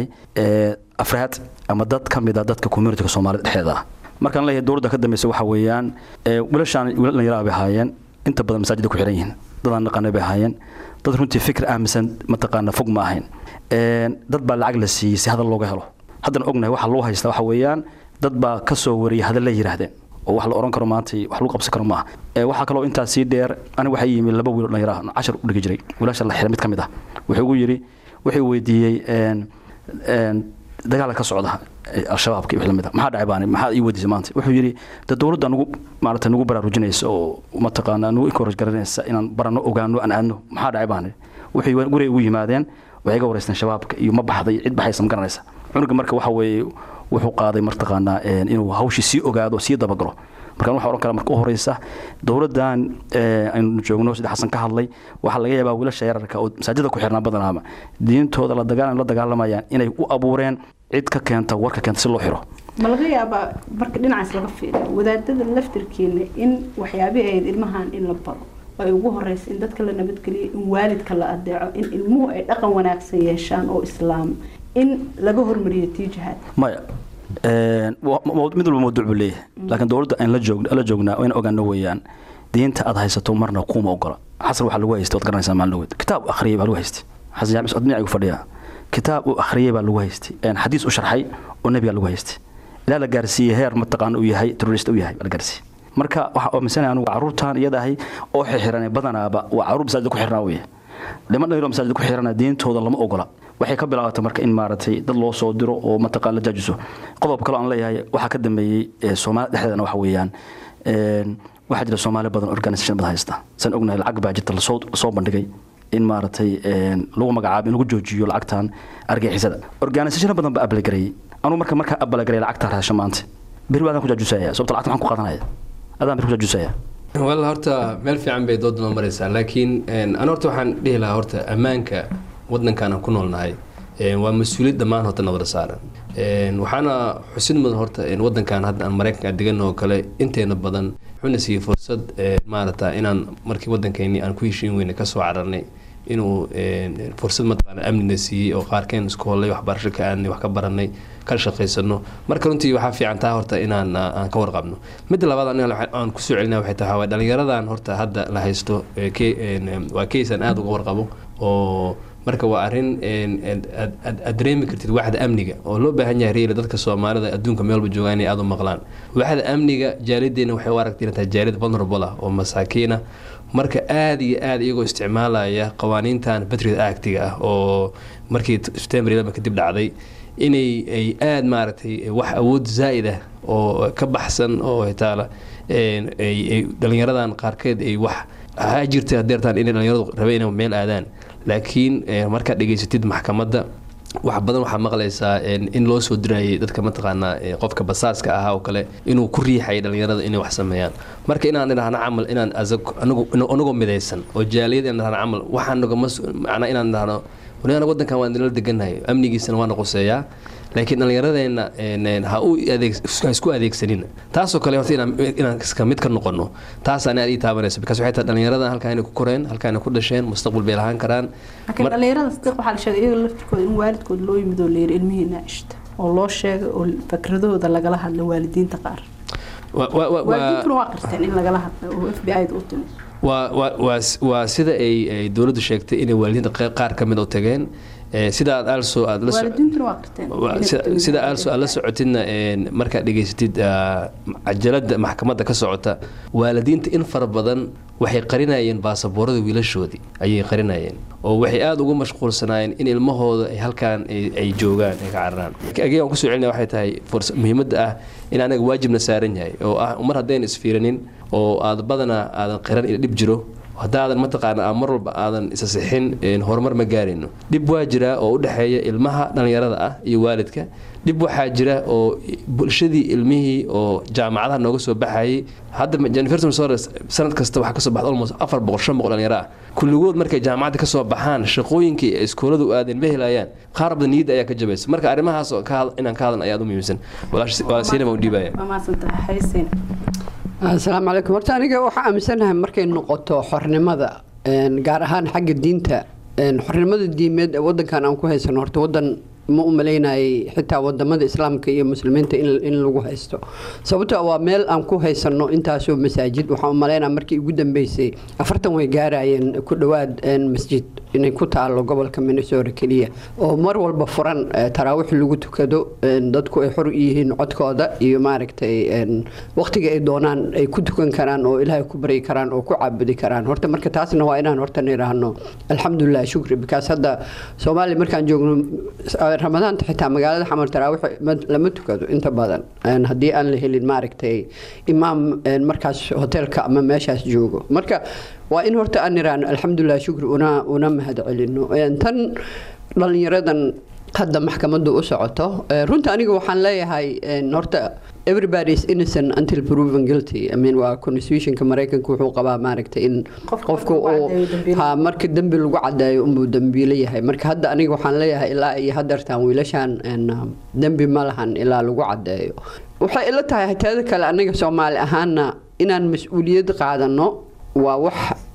afraad ama dad ka mid a dadka communityga soomaalida dhexdeeda ah markaan leeyahay dowladda ka dambeysay waxaa weeyaan wiilashaan wiilal dhallinyaraha bay ahaayeen inta badan masaajida ku xiran yihiin dadaan naqaana bay ahaayeen dad runtii fikir aaminsan mataqaana fog ma ahayn dad baa lacag la siiyey si hadal looga helo haddana ognahay waxa loo haystaa waxa weeyaan dad baa ka soo wariyay hadal la yidhaahdeen oo wax la oran karo maanta wax lagu qabsan karo maaha waxaa kaloo intaas sii dheer aniga waxaa yimi laba wiil dhallinyaraha cashar u dhigi jiray wiilasha la xira mid ka mid ah wuxuu ugu yidhi wuxuu weydiiyey dagaala ka socda al-shabaabka iyo wix lamid ah maxaa dhacay baani maxaa ii weydiisay maanta wuxuu yidhi de dowladda nugu maarata nugu baraarujinaysa oo mataqaanaa nugu encourage garanaysa inaan baranno ogaano aan aadno maxaa dhacay baani waxay guriga ugu yimaadeen waxay ga wareysteen shabaabka iyo ma baxday cid baxaysa ma garanaysa cunuga marka waxa weeye wuxuu qaaday martaqaanaa inuu hawshii sii ogaado sii dabagalo marka waxaa oran kara marka u horeysa dowladdan aynu joogno sida xasan ka hadlay waxaa laga yaabaa wiilasha yararka oo masaajida ku xirnaa badanaaba diintooda la dagaalan la dagaalamayaan inay u abuureen cid ka keenta warka keenta si loo xiro ma laga yaabaa marka dhinacaas laga fiiriyo wadaadada laftirkeena in waxyaabihii ahayd ilmahan in la baro ay ugu horeysa in dadka la nabadgeliyo in waalidka la adeeco in ilmuhu ay dhaqan wanaagsan yeeshaan oo islaam in laga hormariyo tii jihaad maya mid walba mawduuc buu leeyahay laakiin dowladda aan la joog la joognaa in ogaano weeyaan diinta aad haysato marna kuma ogola xasan waxaa lagu haystay waad garanaysaa maalin dhaweed kitaab u akhriyay baa lagu haystay xasan jaamic socod dhinacigu fadhiya kitaab uu akhriyay baa lagu haystay xadiis u sharxay oo nebigaa lagu haystay ilaa la gaarsiiyey heer mataqaana uu yahay terrorist u yahay baa la gaarsiiyey marka waxaa aaminsanaya anugu carruurtan iyadahay oo xixiranay badanaaba waa carruur masaajida ku xirnaa weeye dhiman dhalinyaro masaajida ku xirana diintooda lama ogola waxay ka bilaabatay marka in maaragtay dad loo soo diro oo mataqaan la jaajiso qodob kale aan leeyahay waxaa ka dambeeyey soomaali dhexdeedana waxa weeyaan waxaa jira soomaali badan organisation badan haysta san ognahay lacag baa jirta lasoo soo bandhigay in maaragtay lagu magacaabo in lagu joojiyo lacagtan argixisada organisation badan baa abalagareeyey anugu marka markaa abalagarey lacagtaa raasha maanta beri baadaan ku jaajusaya sababta lacagta maxaan ku qaadanaya adaan beri ku jaajusaya walla horta meel fiican bay dood noo maraysaa laakiin an horta waxaan dhihi lahaa horta ammaanka waddankan aan ku noolnahay waa mas-uuliyad dhammaan horta nabada saaran waxaana xusid mudan horta waddankan hadda aan maraykanka degan oo kale inteena badan wuxuuna siiyey fursad maarata inaan markii waddankeennii aan ku heshiin weyne kasoo cararnay inuu fursad mataqaana amnina siiyey oo qaarkeen isku hollay waxbarasho ka aadnay wax ka baranay kala shaqaysano marka runtii waxaa fiican taa horta inaan aan ka warqabno midda labaad aniga aan kusoo celinaa waxay tahay waa dhalinyaradan horta hadda la haysto waa case aan aada uga warqabo oo marka waa arrin aad dareemi kartid waxda amniga oo loo baahan yahay reela dadka soomaalida adduunka meelba joogaa inay aada u maqlaan waxda amniga jaalideena waxay u aragtay inay tahay jaalid vulnerable ah oo masaakiina marka aada iyo aada iyagoo isticmaalaya qawaaniintan patriot actiga ah oo markii september kadib dhacday inay ay aada maaragtay wax awood zaa'id ah oo ka baxsan oo hitaala ay dhalinyaradan qaarkeed ay wax ha jirta hadeertaan inay dhalinyaradu rabeen inay meel aadaan laakiin markaad dhegaysatid maxkamadda wax badan waxaa maqlaysaa in loo soo dirayay dadka mataqaanaa qofka basaaska ahaa oo kale inuu ku riixayay dhalinyarada inay wax sameeyaan marka inaan idhahno camal inaan anagoo midaysan oo jaaliyad inaan idhahno camal waxaan nagama macnaa inaan idhahno waniana waddankan waan idinla degannahay amnigiisana waana quseeyaa laakiin dhallinyaradeenna ha u ha isku adeegsanin taasoo kale horta inaan iska mid ka noqono taasaan aad ii taabanayso because waxay tahay dhallinyaradan halkaa inay ku koreen halkaa inay ku dhasheen mustaqbal bay lahaan karaan laakiin dhalinyarada sidiiq waxaa la sheegay iyaga laftirkooda in waalidkood loo yimid oo layiri ilmihiina cishta oo loo sheegay oo fakradahooda lagala hadla waalidiinta qaar waalidiintuna waa qirteen in lagala hadlay oo f b i da u timid waa sida ay dowladdu sheegtay inay waalidiinta qaar ka mid u tageen sida aad also aad sida also aad la socotidna markaad dhegaysatid cajalada maxkamadda ka socota waalidiinta in fara badan waxay qarinayeen baasaboorada wiilashoodii ayay qarinayeen oo waxay aada ugu mashquulsanaayeen in ilmahooda ay halkaan ay joogaan ay ka cararaan ageegaan kusoo celinaya waxay tahay muhiimadda ah in anaga waajibna saaran yahay oo ah mar haddayna isfiiranin oo aad badanaa aadan qiran ila dhib jiro haddaadan mataqaana mar walba aadan isa sixin horumar ma gaarayno dhib waa jira oo u dhexeeya ilmaha dhallinyarada ah iyo waalidka dhib waxaa jira oo bulshadii ilmihii oo jaamacadaha nooga soo baxayay hadda university missouri sanad kasta waxaa kasoo baxda almost afar boqol shan boqol dhalinyaro ah kulligood markay jaamacadda kasoo baxaan shaqooyinkii ay iskoolada u aadeen ma helayaan qaar badan niyadda ayaa ka jabaysa marka arrimahaas inaan ka hadlan ayaa u muhiimsan walaasiinama u dhiibaya asalaamu calaykum horta aniga waxaa aaminsanahay markay noqoto xornimada gaar ahaan xagga diinta xornimada diimeed ee wadankan aan ku haysano horta wadan ma u malaynayay xitaa wadamada islaamka iyo muslimiinta in lagu haysto sababto waa meel aan ku haysano intaasoo masaajid waxaan u malaynaya markii ugu dambeysay afartan way gaarayeen ku dhowaad masjid inay ku taalo gobolka minnesota keliya oo mar walba furan taraawiix lagu tukado dadku ay xor yihiin codkooda iyo maaragtay waqtiga ay doonaan ay ku tukan karaan oo ilaahay ku baryi karaan oo ku caabudi karaan horta marka taasna waa inaan horta nidhaahno alxamdulilah shukri bikaas hadda soomaaliya markaan joogno ramadaanta xitaa magaalada xamar taraawiix lama tukado inta badan haddii aan la helin maaragtay imaam markaas hoteelka ama meeshaas joogo marka waa in horta aan niraano alxamdulilah shukri una una mahad celino tan dhalinyaradan hadda maxkamaddu u socoto runta aniga waxaan leeyahay horta everybody is innocent until proven guilty I mean waa constitutionka mareykanka wuxuu qabaa maaragtay in qofka uu ha marka dembi lagu cadeeyo unbuu dembiile yahay marka hadda aniga waxaan leeyahay ilaa iyo hadeertaan wiilashaan dembi ma lahan ilaa lagu cadeeyo waxay ila tahay teeda kale aniga soomaali ahaana inaan mas-uuliyad qaadano waa wax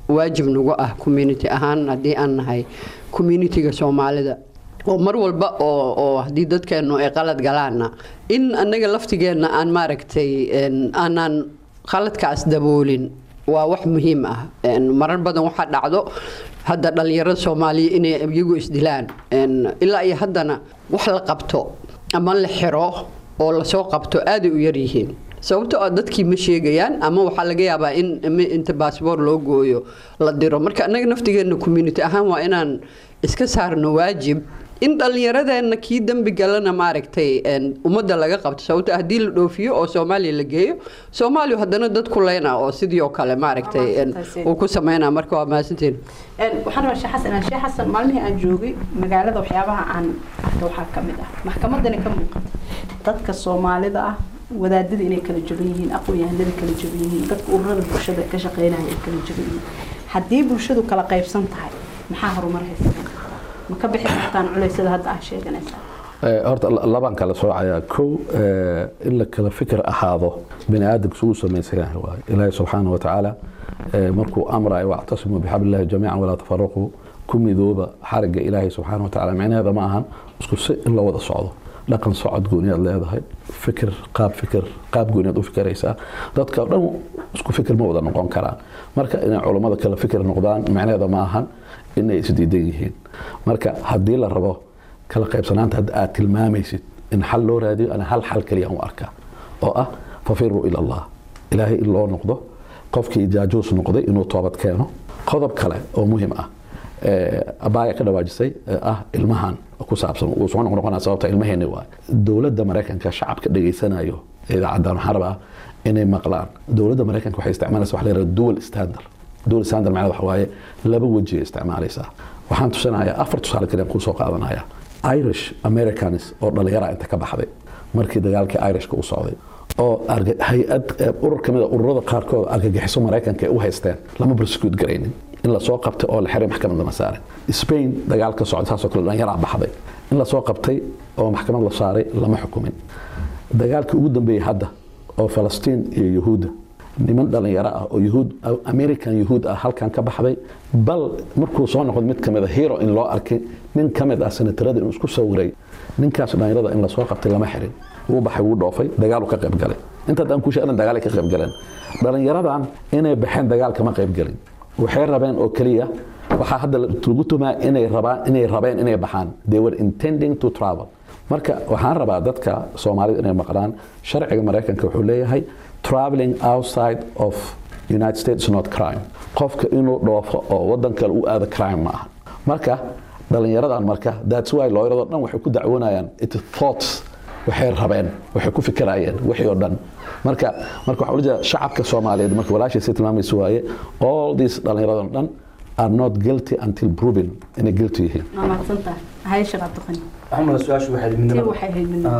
waajib nagu ah community ahaan haddii aan nahay communitiga soomaalida oo mar walba oo oo haddii dadkeennu ay qalad galaana in annaga laftigeenna aan maaragtay aanaan qaladkaas daboolin waa wax muhiim ah marar badan waxaa dhacdo hadda dhallinyarada soomaaliya inay iyagu isdilaan ilaa iyo haddana wax la qabto ama la xiro oo lasoo qabto aaday u yaryihiin sababtoo ah dadkii ma sheegayaan ama waxaa laga yaabaa in inta baasboor loo gooyo la diro marka annaga naftigeenna community ahaan waa inaan iska saarno waajib in dhallinyaradeenna kii dembi galana maaragtay ummadda laga qabto sababto haddii la dhoofiyo oo soomaaliya la geeyo soomaaliya haddana dad ku leyna oo sidii oo kale maaragtay uu ku sameynaa marka waa mahadsantiin waxaan rabaa sheekh xasan sheekh xasan maalmihii aan joogay magaalada waxyaabaha aan arka waxaa ka mid ah maxkamadani ka muuqata dadka soomaalida ah wadaadada inay kala jaban yihiin aqoon-yahanada kala jaban yihiin dadka ururada bulshada ka shaqeynaya ay kala jaban yihiin haddii bulshadu kala qaybsan tahay maxaa horumar haysa ma ka bixi kartaan culeysyada hadda ah sheeganaysaa horta labaan kala soocayaa kow in la kala fikir ahaado bini aadamka isugu samaysan yahay waaye ilaahi subxaana watacaala markuu amrayo wactasimuu bixablillahi jamiican walaa tafaraquu ku midooba xarigga ilaahi subxaana watacaala micnaheeda ma ahan isku si in la wada socdo dhaqan socod gooniyaad leedahay fikir qaab fikir qaab gooniyaad u fikiraysaa dadka dhan isku fikir ma wada noqon karaan marka inay culummada kala fikir noqdaan micnaheeda ma ahan inay isdiidan yihiin marka haddii la rabo kala qaybsanaanta hadda aad tilmaamaysid in xal loo raadiyo ana hal xal kaliya u arkaa oo ah fafiruu ila allah ilaahay in loo noqdo qofkii jaajuus noqday inuu toobad keeno qodob kale oo muhiim ah abaaya ka dhawaajisay ah ilmahan ku saabsan uu soo noqnoqonaa sababta ilmaheeni waay dowladda maraykanka shacabka dhegaysanayo idaacaddan waxaan rabaa inay maqlaan dowladda maraykanka waxay isticmaalaysa wax la yidhahda dual standard dual standard macnada waxa waaye laba weji ay isticmaalaysaa waxaan tusinayaa afar tusaale kale kuu soo qaadanaya irish americans oo dhalinyara inta ka baxday markii dagaalkii irishka u socday oo hay-ad urur kamid a ururada qaarkood argagixiso maraykanka ay u haysteen lama prosecute garaynin in lasoo qabtay oo la xiray maxkamad lama saarin spain dagaal ka socda saasoo kale dhallinyaraa baxday in lasoo qabtay oo maxkamad la saaray lama xukumin dagaalkii ugu dambeeyey hadda oo falastiin iyo yuhuudda niman dhalinyaro ah oo yuhuud american yuhuud ah halkan ka baxday bal markuu soo noqdo mid kamid a hero in loo arkay nin ka mid ah senatarada inuu isku sawiray ninkaas dhalinyarada in lasoo qabtay lama xirin wuu baxay wuu dhoofay dagaalu ka qayb galay inta daan ku sheegna dagaal ka qayb galeen dhalinyaradan inay baxeen dagaal kama qayb galin waxay rabeen oo kaliya waxaa hadda lagu tumaa inay rabaan inay rabeen inay baxaan they were intending to travel marka waxaan rabaa dadka soomaalida inay maqlaan sharciga maraykanka wuxuu leeyahay traveling outside of united states is not crime qofka inuu dhoofo oo wadan kale u aado crime ma aha marka dhalinyaradan marka that's why looyarado dhan waxay ku dacwoonayaan it thoughts waxay rabeen waxay ku fikirayeen wixii oo dhan marka marka waxaa ujeeda shacabka soomaaliyeed marka walaashay si tilmaamaysa waaye all these dhalinyaradan dhan are not guilty until proven inay guilty yihiin waa mahadsantahay haye shaqaad taqani axmed su-aashu waxay tii midnimada waxay hayd midnimo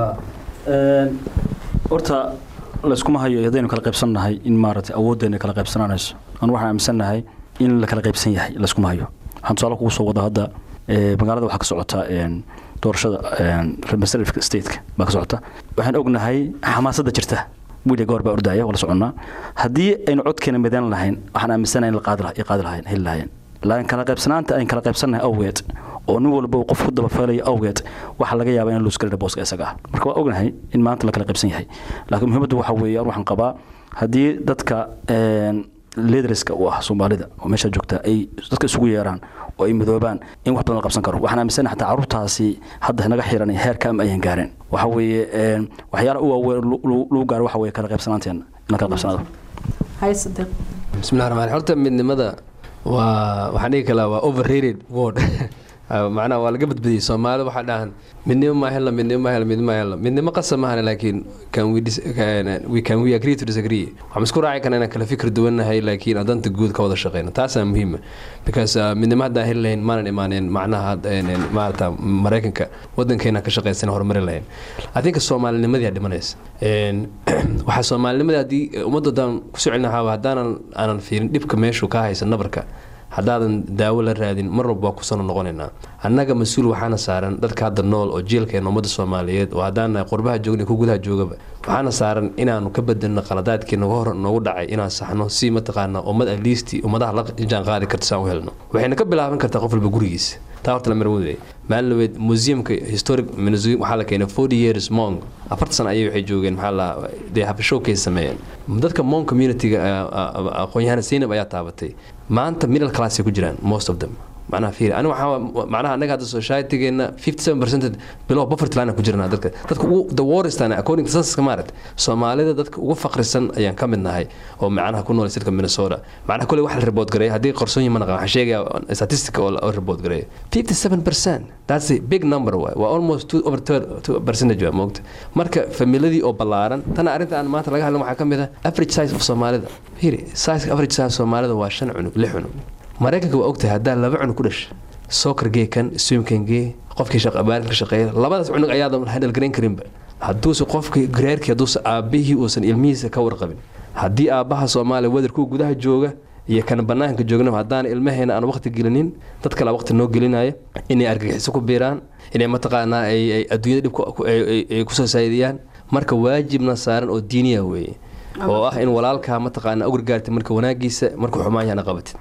horta layskuma hayo haddaynu kala qaybsannahay in maaragtay awooddeena kala qaybsananayso anu waxaan aaminsannahay in la kala qaybsan yahay layskuma hayo waxaan tusaale kugu soo wada hadda ee, magaalada waxaa ka socota een, doorashada een, representative stateka baa ka socota waxaan ognahay xamaasadda jirta wiilya goor baa ordaya wala soconnaa haddii aynu codkeena midan lahayn waxaan aaminsanahay in la qaadi laha- ay qaadi lahayn heli lahayn laakiin kala qaybsanaanta ayn kala qaybsannahay awgeed oo nin walba uu qof ku dabafeelayo awgeed waxaa laga yaabaa in luusgalina booska isaga ah marka waa ognahay in maanta la kala qaybsan yahay laakiin muhiimaddu waxa weeye an waxaan qabaa haddii dadka een, leaderska u ah soomaalida oo meesha joogta ay dadka isugu yeeraan oo ay midoobaan in wax badan la qabsan karo waxaan aaminsanahay xataa carruurtaasi hadda naga xiran heerka ama ayan gaareen waxa weeye een, waxyaalaha u waaweyn lu- lu- lagu gaaro waxa weeye kala qaybsanaanteena in la kala qaybsanaado haye sadiq bismillahi raxmaan raxiim. horta midnimada waa waxaan dhihi kalaa waa overrated word macnaha waa laga badbadiyey soomaalida waxaa dhahan midnimo ma hela midnimo ma hela midnimo ma hela midnimo qasab maahan laakiin can we, dis- can, we, can we agree to disagree waxaan isku raaci karna inaan kala fikir duwannahay laakiin aan danta guud ka wada shaqeyno taasaa muhiima because uh, midnimo haddaan heli lahayn maanan imaaneen macnaha een, een, maarata maraykanka wadankeena ka shaqeysan horumari lahayn i think soomaalinimadii aa dhimanaysa Een, waxaa soomaalinimadii haddii ummadda haddaan kusoo celinahaaba haddaanan aanan fiirin dhibka meeshuu ka haysa nabarka haddaadan daawo la raadin mar walba waa kusano noqonaynaa annaga mas-uul waxaana saaran dadka hadda nool oo jielkeena ummadda soomaaliyeed oo haddaan nahay qurbaha joogna ku gudaha joogaba waxaana saaran inaanu ka bedelno qaladaadkii nagu hor noogu dhacay inaan saxno si mataqaana ummad aliisti ummadaha la jaan qaadi karta saan u helno waxayna ka bilaaban kartaa qof walba gurigiisa taa horta la marwade maalin laweed museumka historic museum waxaa la keenay forty years monk afarta sano ayay waxay joogeen maxaa la dee have showcase sameeyeen dadka monk communityga aqoon-yahana zaynab ayaa taabatay maanta middle class ay ku jiraan most of them macnaha fiir aniga waxaa macnaha annaga hadda societygeena fifty seven percent below poverty line ku jirnaa dadka dadka ugu the worst ana according to censuska maarat soomaalida dadka ugu faqrisan ayaan ka mid nahay oo macnaha ku nool sirka minnesota macnaha kule wax la report gareeya haddii qarsoon yihiin ma naqan waxaan sheegaya statistic oo oo report gareeya fifty seven percent that's a big number waay waa almost two over two percentage waa moogta marka familiadii oo ballaaran tana arrinta aan maanta laga hadlan waxaa ka mid ah average size of soomaalida hiri size average size soomaalida waa shan cunug lix cunug maraykanka waa ogtahay haddaa laba cunug ku dhasha soccer gee kan swimkan gee qofkii baarinka shaqeeya labadaas cunug ayaadan handal garayn karinba hadduuse qofkii gareerkii hadduuse aabbihii uusan ilmihiisa ka warqabin haddii aabbaha soomaaliya wadarkuu gudaha jooga iyo kan banaanka joognaba haddaan ilmaheena aan waqti gelinin dad kale waqti noo gelinaya inay argagixiso ku biiraan inay mataqaanaa ay adduunyada dhib ay kusoo saa'idiyaan marka waajibna saaran oo diiniya weeye oo ah in walaalkaa mataqaana u gargaartay marka wanaagiisa markuu xumaan yahana qabatid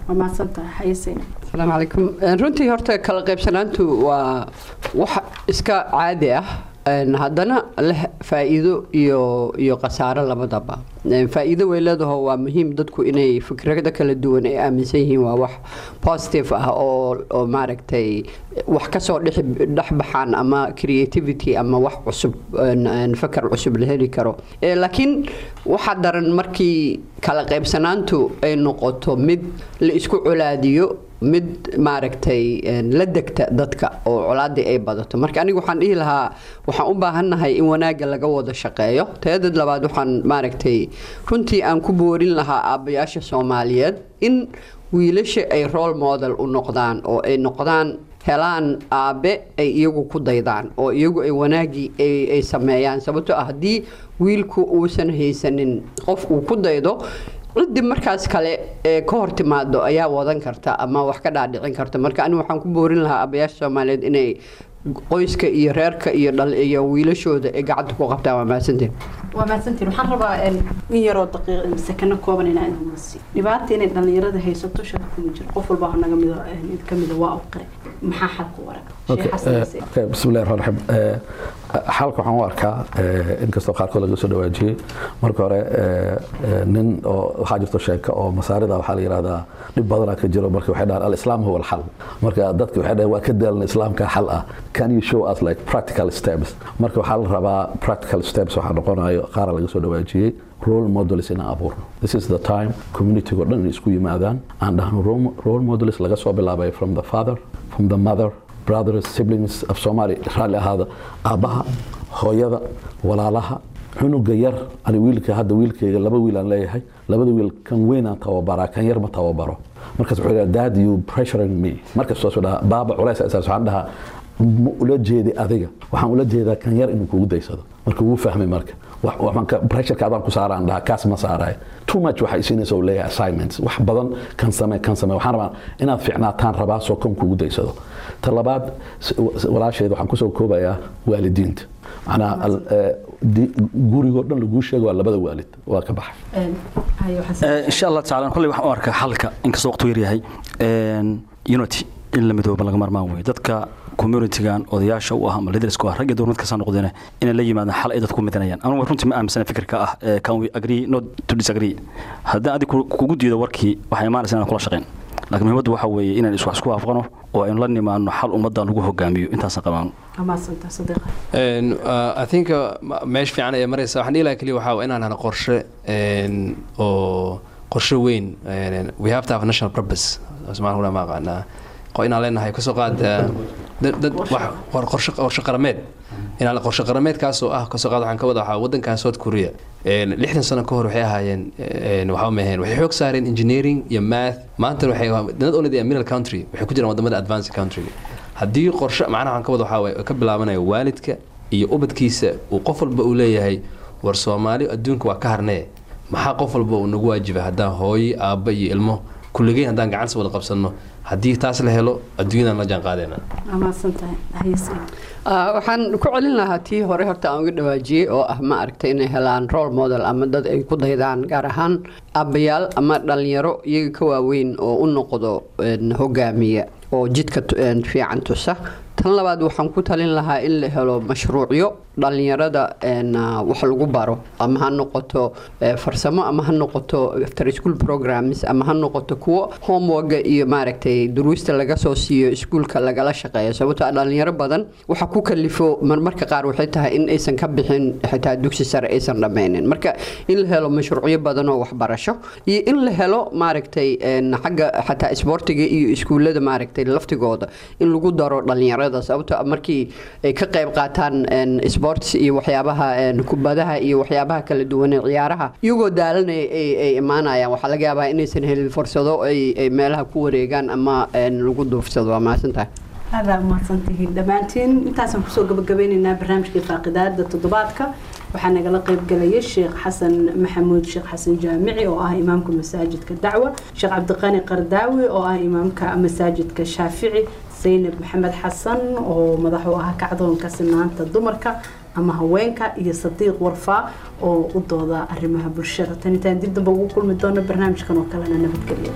asalaamu calaykum runtii horta kala qaybsanaantu waa wax iska caadi ah haddana leh faa-iido iyo iyo khasaaro labadaba faa-iido way leedaho waa muhiim dadku inay fikrado kala duwan ay aaminsan yihiin waa wax positive ah oo oo maaragtay wax kasoo dhexbaxaan ama creativity ama wax cusub fakar cusub la heli karo laakiin waxaa daran markii kala qaybsanaantu ay noqoto mid la isku colaadiyo mid maaragtay la degta dadka oo colaadii ay badato marka aniga waxaan dhihi lahaa waxaan u baahannahay in wanaagga laga wada shaqeeyo teedad labaad waxaan maaragtay runtii aan ku boorin lahaa aabbayaasha soomaaliyeed in wiilasha ay role model u noqdaan oo ay noqdaan helaan aabe ay iyagu ku daydaan oo iyagu ay wanaagii ay sameeyaan sababtoo ah haddii wiilku uusan haysanin qof uu ku daydo ciddii markaas kale ee ka hor timaado ayaa wadan karta ama wax ka dhaadhicin karta marka anigu waxaan ku boorin lahaa abayaasha soomaaliyeed inay qoyska iyo reerka iyo dhal iyo wiilashooda ay gacanta ku qabtaan waa mahadsantiin waa mahadsantiin waxaan rabaa in yaroo daqiiq sakano kooban inaa inumasi dhibaata inay dhallinyarada haysato shaka kuma jiro qof walba naga mida mid ka mida waa u qire maxaa xalku warag bismillahi raxmaan raxiim xalka waxaan u arkaa inkastoo qaarkood laga soo dhawaajiyey marka hore nin oo waxaa jirto sheeko oo masaarida waxaa la yidhahdaa dhib badanaa ka jiro marka waxay dhahaan alislaam huwa alxal marka dadka waxay dhahaan waa ka daalna islaamka xal ah can you show us like practical steps marka waxaa la rabaa practical steps waxaa noqonayo qaara laga soo dhawaajiyey role models inaan abuurno this is the time communitygo dhan inay isku yimaadaan aan dhahno role models laga soo bilaabay from the father from the mother brothers siblings of Somali raalli ahaada aabbaha hooyada walaalaha cunuga yar ani wiilka hadda wiilkayga laba wiil aan leeyahay labada wiil kan weyn aan tababaraa kan yar ma tababaro markaas wuxuu dhaha dad you pressuring me markaas soo dhaha baaba culays asaas waxaan dhahaa ma ula jeedi adiga waxaan ula jeedaa kan yar inuu kugu daysado marka wuu fahmay marka pressureka adaan ku saaraan dhaha kaas ma saaraay too much waxay siinaysa uu leeyahay assignments wax badan kan samee kan samee waxaan rabaa inaad fiicnaataan rabaa soo kan kugu daysado ta labaad walaasheed waxaan kusoo koobayaa waalidiinta macnaa gurigoo dhan laguu sheego waa labada waalid waa ka baxay insha allah tacaala kolley waxaan u arkaa xalka inkastoo waqtu yaryahay unity in la midooba laga marmaan weeye dadka communitygan odayaasha u ah ama leaderska u ah rag iyo dumar markasaa noqdeen inay la yimaadaan xal ay dadku midanayaan anigu runtii ma aaminsana fikirka ah can we agree not to disagree haddaan adig kugu diido warkii waxay imaanaysa inaan kula shaqayn laakiin muhiimaddu waxa weeye inaan iswax isku waafaqno oo aynu la nimaano xal ummaddan lagu hogaamiyo intaasaan qabaano I think meesha fiican ay maraysa waxaan dhihi lahaa keliya waxaa inaan hana qorshe oo qorshe weyn we have to have a national purpose somaaliya ma aqaanaa inaan leenahay kasoo qaad dad qorshe qorshe qarameed inaan qorshe qarameedkaasoo ah kasoo qaad waxaan ka wada waxaa wadankan south korea lixdan sano ka hor waxay ahaayeen waxaa maheen waxay xoog saareen engineering iyo math maanta waxay not only the middle country waxay ku jiraan wadamada advanced country haddii qorshe macnaha waxaan ka wada waxaa waye ka bilaabanaya waalidka iyo ubadkiisa uu qof walba uu leeyahay war soomaali adduunka waa ka harnee maxaa qof walba uu nagu waajiba haddaan hooyo aabba iyo ilmo kulligeyn haddaan gacansi wada qabsanno haddii taas la helo adduunyadan la jaan qaadayna waxaan ku celin lahaa tii hore horta aan uga dhawaajiyey oo ah ma aragtay inay helaan role model ama dad ay ku daydaan gaar ahaan aabbayaal ama dhalinyaro iyaga ka waaweyn oo u noqdo hogaamiya oo jidka fiican tusa tan labaad waxaan ku talin lahaa in la helo mashruucyo dhalinyarada wax lagu baro ama ha noqoto farsamo ama ha noqoto after school programs ama ha noqoto kuwo homeworka iyo maaragtay duruusta laga soo siiyo iskuulka lagala shaqeeyo sababtoo dhalinyaro badan waxa ku kalifo marmarka qaar waxay tahay in aysan ka bixin xitaa dugsi sare aysan dhammaynin marka in la helo mashruucyo badan oo waxbarasho iyo in la helo maaragtay xagga xataa isboortiga iyo iskuullada maaragtay laftigooda in lagu daro dhalinyarada sababtoo markii ay ka qayb qaataan sports iyo waxyaabaha kubadaha iyo waxyaabaha kala duwan ee ciyaaraha iyagoo daalanaya ay imaanayaan waxaa laga yaabaa inaysan helin fursado ay meelaha ku wareegaan ama lagu duufsado waa mahadsantahay aada umahadsantihiin dhammaantiin intaasaan kusoo gabagabeyneynaa barnaamijkii faaqidaada toddobaadka waxaa nagala qeybgalaya sheekh xasan maxamuud sheekh xasan jaamici oo ah imaamka masaajidka dacwa sheekh cabdiqani qardaawi oo ah imaamka masaajidka shaafici zaynab maxamed xasan oo madax u ah kacdoonka sinaanta dumarka ama haweenka iyo sadiiq warfaa oo u dooda arrimaha bulshada tan intaan dib damba ugu kulmi doono barnaamijkan oo kalena nabadgelyo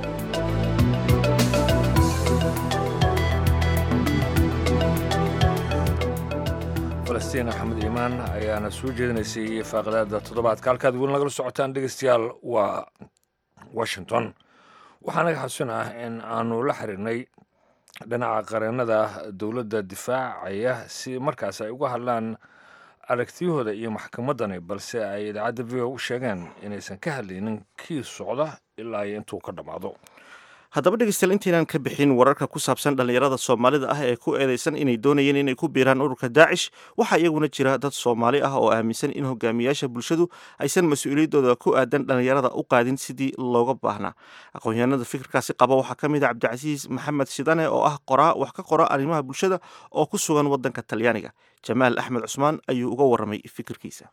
falastiin axmed iimaan ayaana soo jeedinaysay faaqidaada toddobaadka halkaad weli nagala socotaan dhegeystayaal waa washington waxaa naga xasuun ah in aanu la xiriirnay dhinaca qareennada dowladda difaacaya si markaas ay uga hadlaan aragtiyahooda iyo maxkamaddani balse ay idaacadda v o u sheegeen inaysan ka hadlaynin kii socda ilaa iyo intuu ka dhammaado haddaba dhegeystayaal intaynaan ka bixin wararka ku saabsan dhallinyarada soomaalida ah ee ku eedeysan inay doonayeen inay ku biiraan ururka daacish waxaa iyaguna jira dad soomaali ah oo aaminsan in hogaamiyaasha bulshadu aysan mas-uuliyaddooda ku aadan dhallinyarada u qaadin sidii looga baahnaa aqoon-yahanada fikirkaasi qaba waxaa ka mid ah cabdicasiis maxamed shidane oo ah qoraa wax ka qora arrimaha bulshada oo ku sugan waddanka talyaaniga jamaal axmed cusmaan ayuu uga warramay fikirkiisa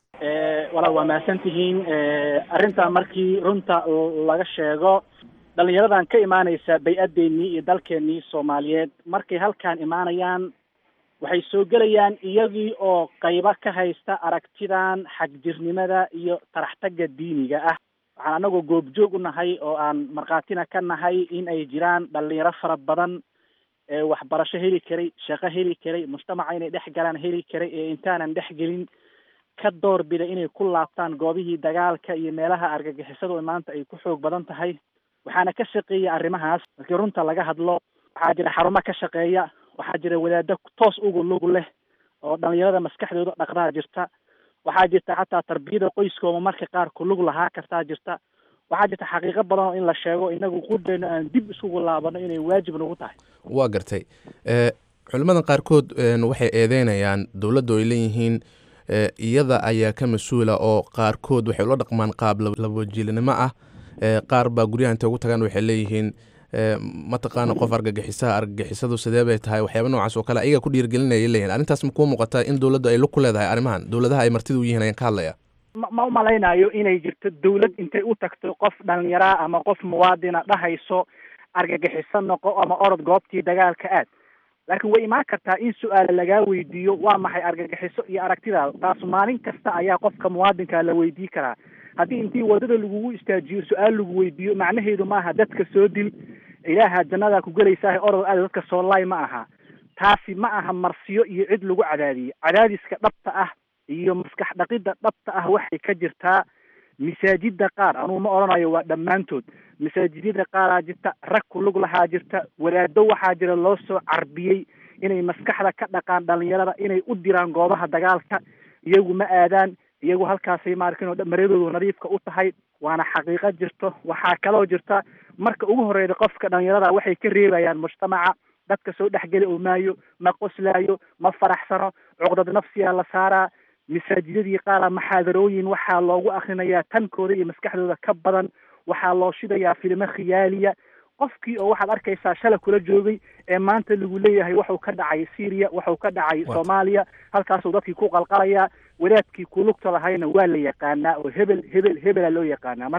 walaal waa mahadsantihiin arrintaa markii runta laga sheego dhalinyaradan ka imaanaysa bay-adeennii iyo dalkeennii soomaaliyeed markay halkaan imaanayaan waxay soo gelayaan iyagii oo qaybo ka haysta aragtidan xagjirnimada iyo taraxtagga diiniga ah waxaan anagoo goobjoog u nahay oo aan markhaatina ka nahay in ay jiraan dhalinyaro fara badan ee waxbarasho heli karay shaqo heli karay mujtamaca inay dhex galaan heli karay ee intaanan dhex gelin ka doorbida inay ku laabtaan goobihii dagaalka iyo meelaha argagixisadu maanta ay ku xoog badan tahay waxaana ka shaqeeya arrimahaas markii runta laga hadlo waxaa jira xarumo ka shaqeeya waxaa jira wadaado toos ugu lug leh oo dhalinyarada maskaxdooda dhaqdaa jirta waxaa jirta xataa tarbiyada qoyskooma marka qaar ku lug lahaa kartaa jirta waxaa jirta xaqiiqo badan oo in la sheego inagu qudhayno aan dib isugu laabano inay waajib nagu tahay waa gartay culimmadan qaarkood waxay eedeynayaan dowladdu ay leeyihiin iyada ayaa ka mas-uula oo qaarkood waxay ula dhaqmaan qaab labajiilinimo ah qaar baa guryaha intay ugu tagaan waxay leeyihiin mataqaana qof argagixisaha argagixisadu sidee bay tahay waxyaaba noocaas oo kale ayaga ku dhiirgelinaya leeyihin arrintaas ma kuu muuqataa in dowladdu ay lug ku leedahay arrimahan dowladaha ay martida u yihiin ayaan ka hadlaya ma umalaynaayo inay jirto dawlad intay u tagto qof dhalinyaraa ama qof muwaadina dhahayso argagixiso noqo ama orod goobtii dagaalka aad laakiin way imaan kartaa in su-aala lagaa weydiiyo waa maxay argagixiso iyo aragtidaada taas maalin kasta ayaa qofka muwaadinka la weydii karaa haddii intii wadada lagugu istaajiyo su-aal lagu weydiiyo macnaheedu maaha dadka soo dil ilaaha jannadaa ku gelaysaa orod aad dadka soo laay ma aha taasi ma aha marsiyo iyo cid lagu cadaadiyo cadaadiska dhabta ah iyo maskax dhaqidda dhabta ah waxay ka jirtaa masaajida qaar anugu ma odhanayo waa dhammaantood masaajidyada qaaraa jirta rag ku lug lahaa jirta wadaado waxaa jira loo soo carbiyey inay maskaxda ka dhaqaan dhalinyarada inay u diraan goobaha dagaalka iyagu ma aadaan iyagu halkaasay maarkin oo maryadoodu nadiifka u tahay waana xaqiiqo jirto waxaa kaloo jirta marka ugu horeyda qofka dhalinyarada waxay ka reebayaan mujtamaca dadka soo dhexgeli oo maayo ma qoslaayo ma faraxsano cuqdad nafsiyaa la saaraa masaajidadii qaara maxaadarooyin waxaa loogu akrinayaa tankooda iyo maskaxdooda ka badan waxaa loo shidayaa filimo khiyaaliya qofkii oo waxaad arkaysaa shala kula joogay ee maanta lagu leeyahay waxuu ka dhacay syria waxuu ka dhacay soomaaliya halkaasuu dadkii ku qalqalayaa wadaadkii ku lugta lahayna waa la yaqaanaa oo hebel hebel hebela loo yaqaanaa marka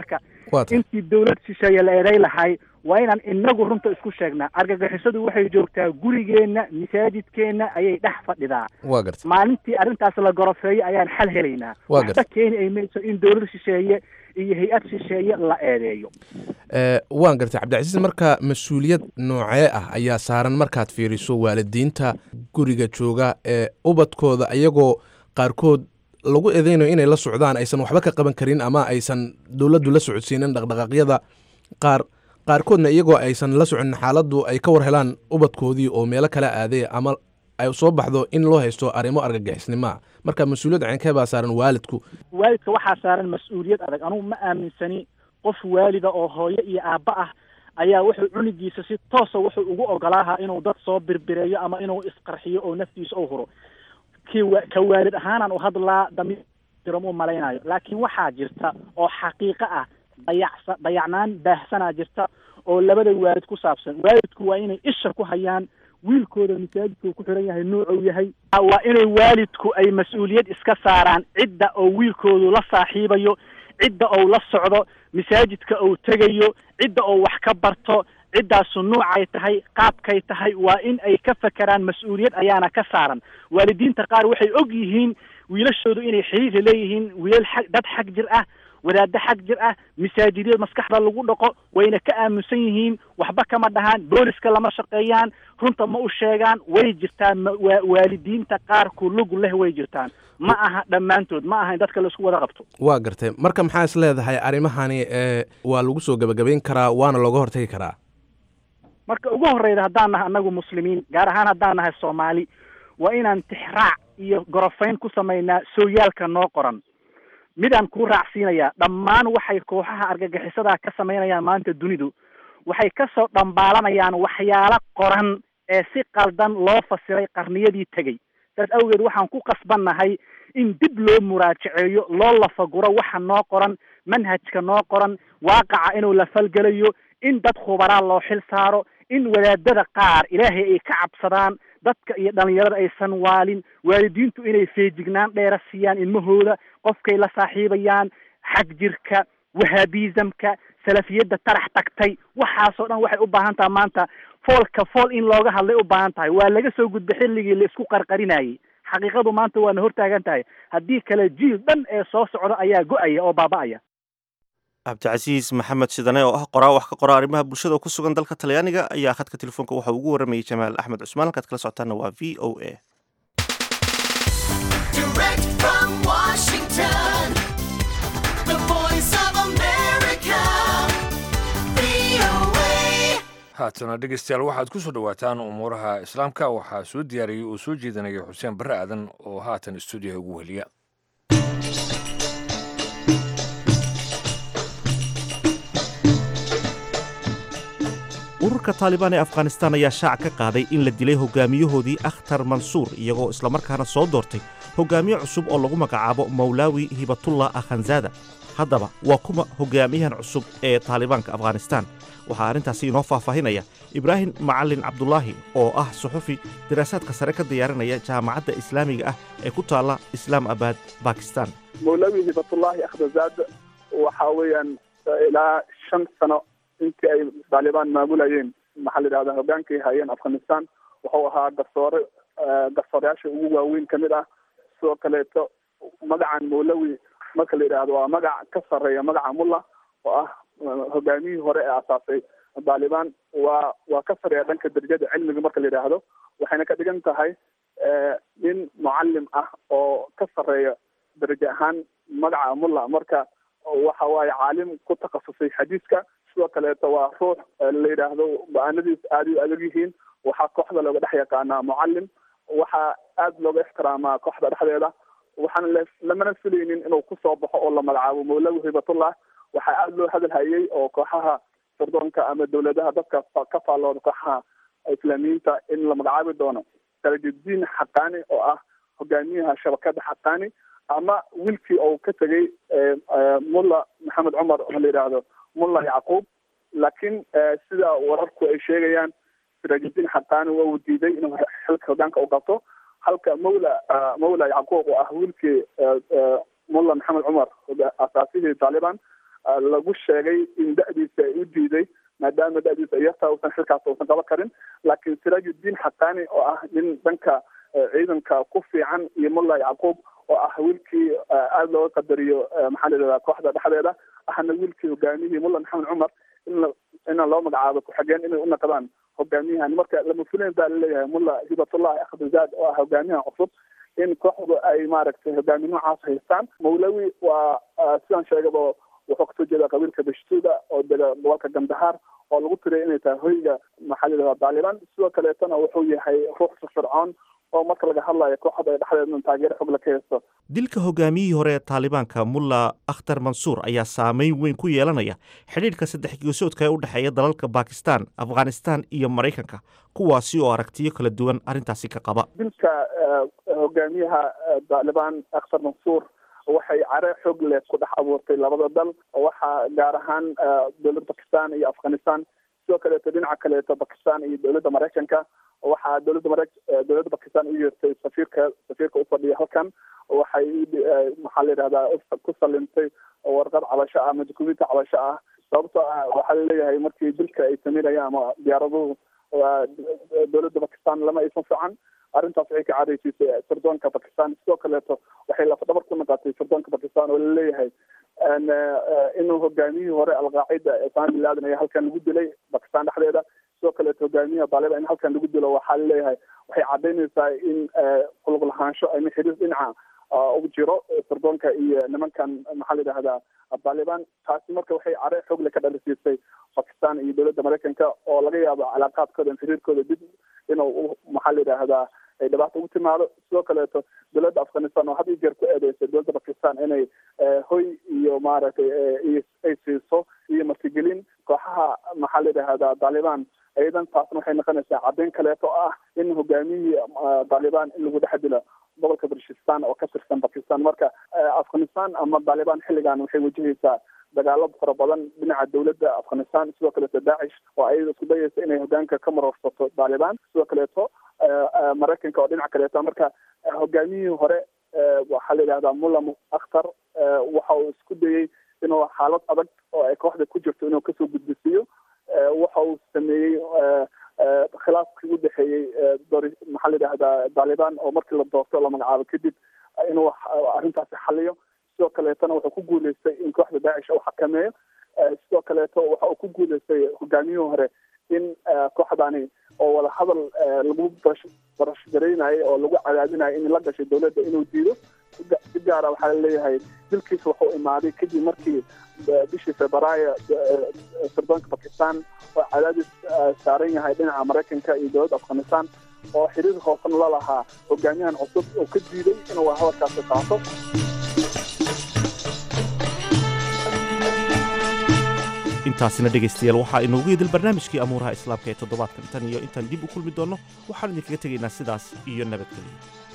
Waa tahay. intii dowlad shisheeye la eeday lahay waa inaan inagu runta isku sheegnaa argagixisadu waxay joogtaa gurigeenna masaajidkeenna ayay dhex fadhidaa waa gartay maalintii arrintaas la gorofeeyo ayaan xal helaynaa Waa waxba keeni ay mayso in dowlad shisheeye iyo hay-ad shisheeye la eedeeyo Eh, waan gartay cabdicasiis marka mas-uuliyad noocee ah ayaa saaran markaad fiiriso waalidiinta guriga jooga ee ubadkooda iyagoo qaarkood lagu eedeynayo inay la socdaan aysan waxba ka qaban karin ama aysan dowladdu la socodsiinin dhaqdhaqaaqyada qaar qaarkoodna iyagoo aysan la soconin xaaladdu ay ka war helaan ubadkoodii oo meelo kala aaday ama ay soo baxdo in loo haysto arrimo argagixisnimoa marka mas-uuliyad ceenkee baa saaran waalidku waalidka waxaa saaran mas-uuliyad adag anugu ma aaminsani qof waalida oo hooyo iyo aabba ah ayaa wuxuu cunigiisa si toosa wuxuu ugu ogolaaha inuu dad soo birbireeyo ama inuu isqarxiyo oo naftiisa u huro kii wa- ka waalid ahaanaan u hadlaa damiir jiram u malaynayo laakiin waxaa jirta oo xaqiiqo ah dayacsa dayacnaan baahsanaa jirta oo labada waalid ku saabsan waalidku waa inay isha ku hayaan wiilkooda masaajidka ku xiran yahay nuucuu yahay waa inay waalidku ay mas-uuliyad iska saaraan cidda oo wiilkoodu la saaxiibayo cidda ou la socdo masaajidka ou tegayo cidda oo wax ka barto ciddaasu nuucay tahay qaabkay tahay waa in ay ka fakeraan mas-uuliyad ayaana ka saaran waalidiinta qaar waxay og yihiin wiilashoodu inay xiriir leeyihiin wiilal xag dad xag jir ah wadaaddo xag jir ah masaajidyo maskaxda lagu dhaqo wayna ka aaminsan yihiin waxba kama dhahaan booliska lama shaqeeyaan runta ma u sheegaan way jirtaan ma- waa- waalidiinta qaar ku lug leh way jirtaan ma aha dhammaantood ma aha in dadka la isku wada qabto waa gartay marka maxaa is leedahay arrimahani ee waa lagu soo gebagabayn karaa waana looga hortagi karaa marka ugu horreyda haddaan nahay annagu muslimiin gaar ahaan haddaan nahay soomaali waa inaan tixraac iyo gorofayn ku samaynaa sooyaalka noo qoran midaan kuu raacsiinayaa dhammaan waxay kooxaha argagixisadaa ka samaynayaan maanta dunidu waxay kasoo dhambaalanayaan waxyaalo qoran ee si qaldan loo fasiray qarniyadii tegey saas awgeed waxaan ku qasbannahay in dib loo muraajaceeyo loo lafaguro waxa noo qoran manhajka noo qoran waaqaca inuu la falgelayo in dad khubaraa loo xil saaro in wadaadada qaar ilaahay ay ka cabsadaan dadka iyo dhalinyarada aysan waalin waalidiintu inay feejignaan dheera siiyaan ilmahooda qofkay la saaxiibayaan xag jirka wahaabizamka salafiyadda tarax tagtay waxaasoo dhan waxay u baahan tahay maanta foolka fool in looga hadlay u baahan tahay waa laga soo gudbay xilligii la isku qarqarinayay xaqiiqadu maanta waana hortaagan tahay haddii kale jiil dhan ee soo socda ayaa go-aya oo baaba'aya cabdicasiis maxamed shidane oo ah qoraa wax ka qora arrimaha bulshada oo ku sugan dalka talyaaniga ayaa khadka telefoonka waxa ugu waramayay jamaal axmed cusmaan halkaad kala socotaana waa v o a Direct from Washington, the voice of America, VOA. haatana dhegeystayaal waxaad ku soo dhowaataan umuuraha islaamka waxaa soo diyaariyey oo soo jeedinaya xuseen barre aadan oo haatan stuudiyaha ugu weliya ururka taalibaan ee afghanistaan ayaa shaac ka qaaday in la dilay hogaamiyahoodii akhtar mansuur iyagoo islamarkaana soo doortay hogaamiye cusub oo lagu magacaabo mawlaawi hibatullah akhanzaada haddaba waa kuma hogaamiyahan cusub ee taalibaanka afghanistaan waxaa arrintaasi inoo faahfaahinaya ibraahim macalin cabdulaahi oo ah suxufi daraasaadka sare ka diyaarinaya jaamacadda islaamiga ah ee ku taalla islaam abad bakistan mawlawi hibatullahi akhdazaad waxa weeyaan ilaa shan sano intii ay taalibaan maamulayeen maxaa la yidhahdaa hogaankay hayeen afghanistan wuxuu ahaa garsoore garsooreyaasha ugu waaweyn kamid ah sidoo kaleeto magacan mawlawi marka la yidhaahdo waa magac ka sarreeya magaca mulla oo ah hogaamiyihii hore ee asaasay taalibaan waa waa ka sarreeya dhanka darajada cilmiga marka la yidhaahdo waxayna ka dhigan tahay nin mucalim ah oo ka sarreeya darajo ahaan magaca mulla marka waxa waaye caalim ku takhasusay xadiiska sidoo kaleeto waa ruux la yidhaahdo go-aanadiis aada u adag yihiin waxaa kooxda looga dhex yaqaanaa mucalim waxaa aada looga ixtiraamaa kooxda dhexdeeda waxaana la lamana filaynin inuu kusoo baxo oo la magacaabo mawlawi hibatullah waxaa aada loo hadal hayay oo kooxaha sirdoonka ama dawladaha dadka ka faallooda kooxaha islaamiyiinta in la magacaabi doono salajudiin xaqaani oo ah hogaamiyaha shabakada xaqaani ama wiilkii uu ka tegay mulla maxamed cumar oo la yidhaahdo mulla yacquub laakiin sida wararku ay sheegayaan sirajudiin xaqaani waa uu diiday inuu xilka hogaanka u qabto halka mawla mawla yacquub oo ah wiilkii mulla maxamed cumar asaasihii taalibaan lagu sheegay in da-diisa ay u diiday maadaama da-diisa ay yartaa uusan xilkaas uusan qaban karin laakiin siraajudiin xaqaani oo ah nin dhanka ciidanka ku fiican iyo mulla yacquub oo ah wiilkii aada looga qadariyo maxaa la yidhahdaa kooxda dhexdeeda ahna wiilkii hogaamiyihii mulla maxamed cumar in ina loo magacaabo ku-xigeen inay u naqdaan hogaamiyahan marka lama fuleen baa laleeyahay mulla hibatullahi akhdizaad oo ah hogaamiyahan cusub in kooxdu ay maaragtay hogaami noocaas haystaan mawlawi waa sidaan sheegaba wuxuu kasoo jeeda qabiilka bashtuuda oo dega gobolka gandahaar oo lagu tiriyay inay tahay hoyga maxaa la yidhahdaa daaliban sidoo kaleetana wuxuu yahay ruux firfircoon oo marka laga hadlayo kooxda ay dhexdeedna taageero xog la ka haysto dilka hogaamiyihii hore ee taalibaanka mulla akhtar mansuur ayaa saameyn weyn ku yeelanaya xidhiidhka saddex geesoodka ee u dhexeeya dalalka bakistan afghanistan iyo maraykanka kuwaasi oo aragtiyo kala duwan arrintaasi ka qaba dilka hogaamiyaha taalibaan akhtar mansuur waxay care xoog leh ku dhex abuurtay labada dal waxaa gaar ahaan dowladda bakistan iyo afghanistan sidoo kaleeto dhinaca kaleeto bakistan iyo dowladda maraykanka waxaa dowladda mara dowladda bakistan u yeertay safiirka safiirka ufadhiya halkan waxay maxaa la yidhahdaa ku salimtay warqad cabasho ah ama dukumenti cabasho ah sababtoo ah waxaa laleeyahay markii dilka ay sameynayaan ama diyaaraduhu dowladda bakistan lama aysan fican arrintaas waxay ka cadaysiisay sirdoonka bakistan sidoo kaleeto waxay lafdhabar ku naqatay sirdoonka bakistan oo laleeyahay inuu hogaamiyihii hore alqaacida osama bin laden ayaa halkan lagu dilay bakistan dhexdeeda sidoo kaleeto hogaamiyaha daaliban in halkan lagu dilo waxaa laleeyahay waxay cadaynaysaa in kulug lahaansho ama xiriir dhinaca u jiro sirdoonka iyo nimankan maxaa la yidhahdaa daaliban taasi marka waxay care xoogle ka dhalisiisay bakistan iyo dowladda maraykanka oo laga yaabo calaaqaadkooda xiriirkooda dib inuu maxaa la yidhaahdaa ay dhibaato ugu timaado sidoo kaleeto dowladda afghanistan oo had iyo jeer ku eedeysay dowladda bakistan inay hoy iyo maaragtay ay siiso iyo martigelin kooxaha maxaa la yidhahdaa daaliban iyadan taasna waxay noqonaysaa caddeyn kaleeto oo ah in hogaamiyihii daaliban in lagu dhex dilo gobolka barshistan oo ka tirsan bakistan marka afghanistan ama daaliban xilligan waxay wajahaysaa dagaalo fara badan dhinaca dowladda afghanistan sidoo kaleeto daacish oo ayada isku dayaysa inay hogaanka ka marorsato daaliban sidoo kaleeto maraykanka oo dhinaca kaleeto marka hogaamiyihii hore waxaa la yidhahdaa mulla akhtar waxa uu isku dayey inuu xaalad adag oo ay kooxda ku jirto inuu kasoo gudbisiiyo waxa uu sameeyey khilaafkii u dhexeeyey maxaa la yidhahdaa daaliban oo markii la doorto la magacaabo kadib inuu arrintaasi xaliyo sidoo kaleetona wuxuu ku guuleystay in kooxda daacish uu xakameeyo sidoo kaleeto waxa uu ku guuleystay hogaamiyihii hore in kooxdani oo wada hadal lagu barashgaraynayo oo lagu cadaadinayo in la gashay dowladda inuu diido si gaara waxaa laleeyahay dilkiisa wuxuu imaaday kadib markii bishii febraayo sirdoonka bakistan oo cadaadis saaran yahay dhinaca maraykanka iyo dowladda afghanistan oo xiriir hoosan la lahaa hogaamiyahan cusub oo ka diiday inuu hadalkaasi qaato intaasina dhegaystayaal waxaa inoogu idil barnaamijkii amuuraha islaamka ee toddobaadkan tan iyo intaan dib u kulmi doonno waxaan idinkaga tegaynaa sidaas iyo nabadgelyo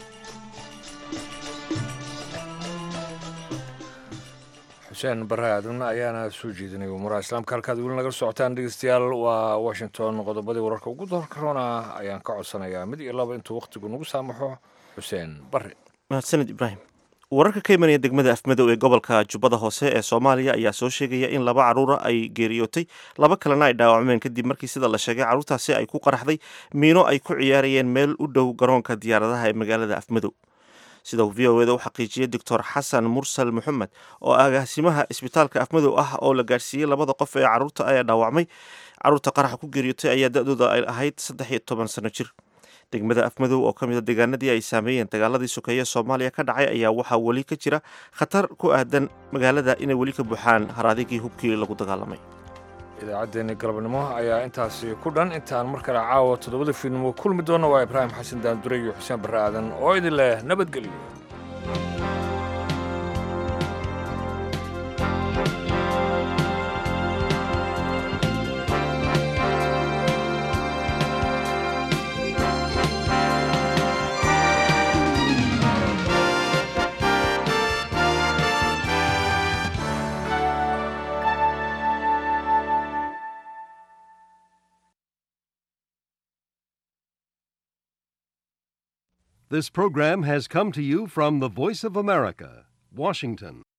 xuseen bare aadan ayaana soo jeedinay umuuraha islaamka halkaad weli nagala socotaan dhegeystayaal waa washington qodobadii wararka ugu doorkaroona ayaan ka codsanayaa mid iyo laba intuu wakhtigu nagu saamaxo xuseen bare mahadsaned ibraahim wararka ka imanaya degmada afmadow ee gobolka jubbada hoose ee soomaaliya ayaa soo sheegaya in laba caruura ay geeriyootay laba kalena ay dhaawacmeen kadib markii sida la sheegay carruurtaasi ay ku qaraxday miino ay ku ciyaarayeen meel u dhow garoonka diyaaradaha ee magaalada afmadow sida uu v o eda u xaqiijiyey doctor xasan mursal maxamed oo agaasimaha isbitaalka afmadow ah oo la gaadhsiiyey labada qof ee caruurta ayaa dhaawacmay caruurta qaraxa ku geeriyootay ayaa da-dooda ay ahayd saddex iyo toban sano jir degmada afmadow oo ka mid a deegaanadii ay saameeyeen dagaaladii sokeeye soomaaliya ka dhacay ayaa waxaa weli ka jira khatar ku aadan magaalada inay weli ka buuxaan haraadigii hubkii lagu dagaalamay idaacaddeenii galabnimo ayaa intaasi ku dhan intaan mar kale caawa toddobada fiidnimo kulmi doonna waa ibraahim xasan daandure iyo xuseen barre aadan oo idin leh nabadgelyo This program has come to you from the Voice of America, Washington.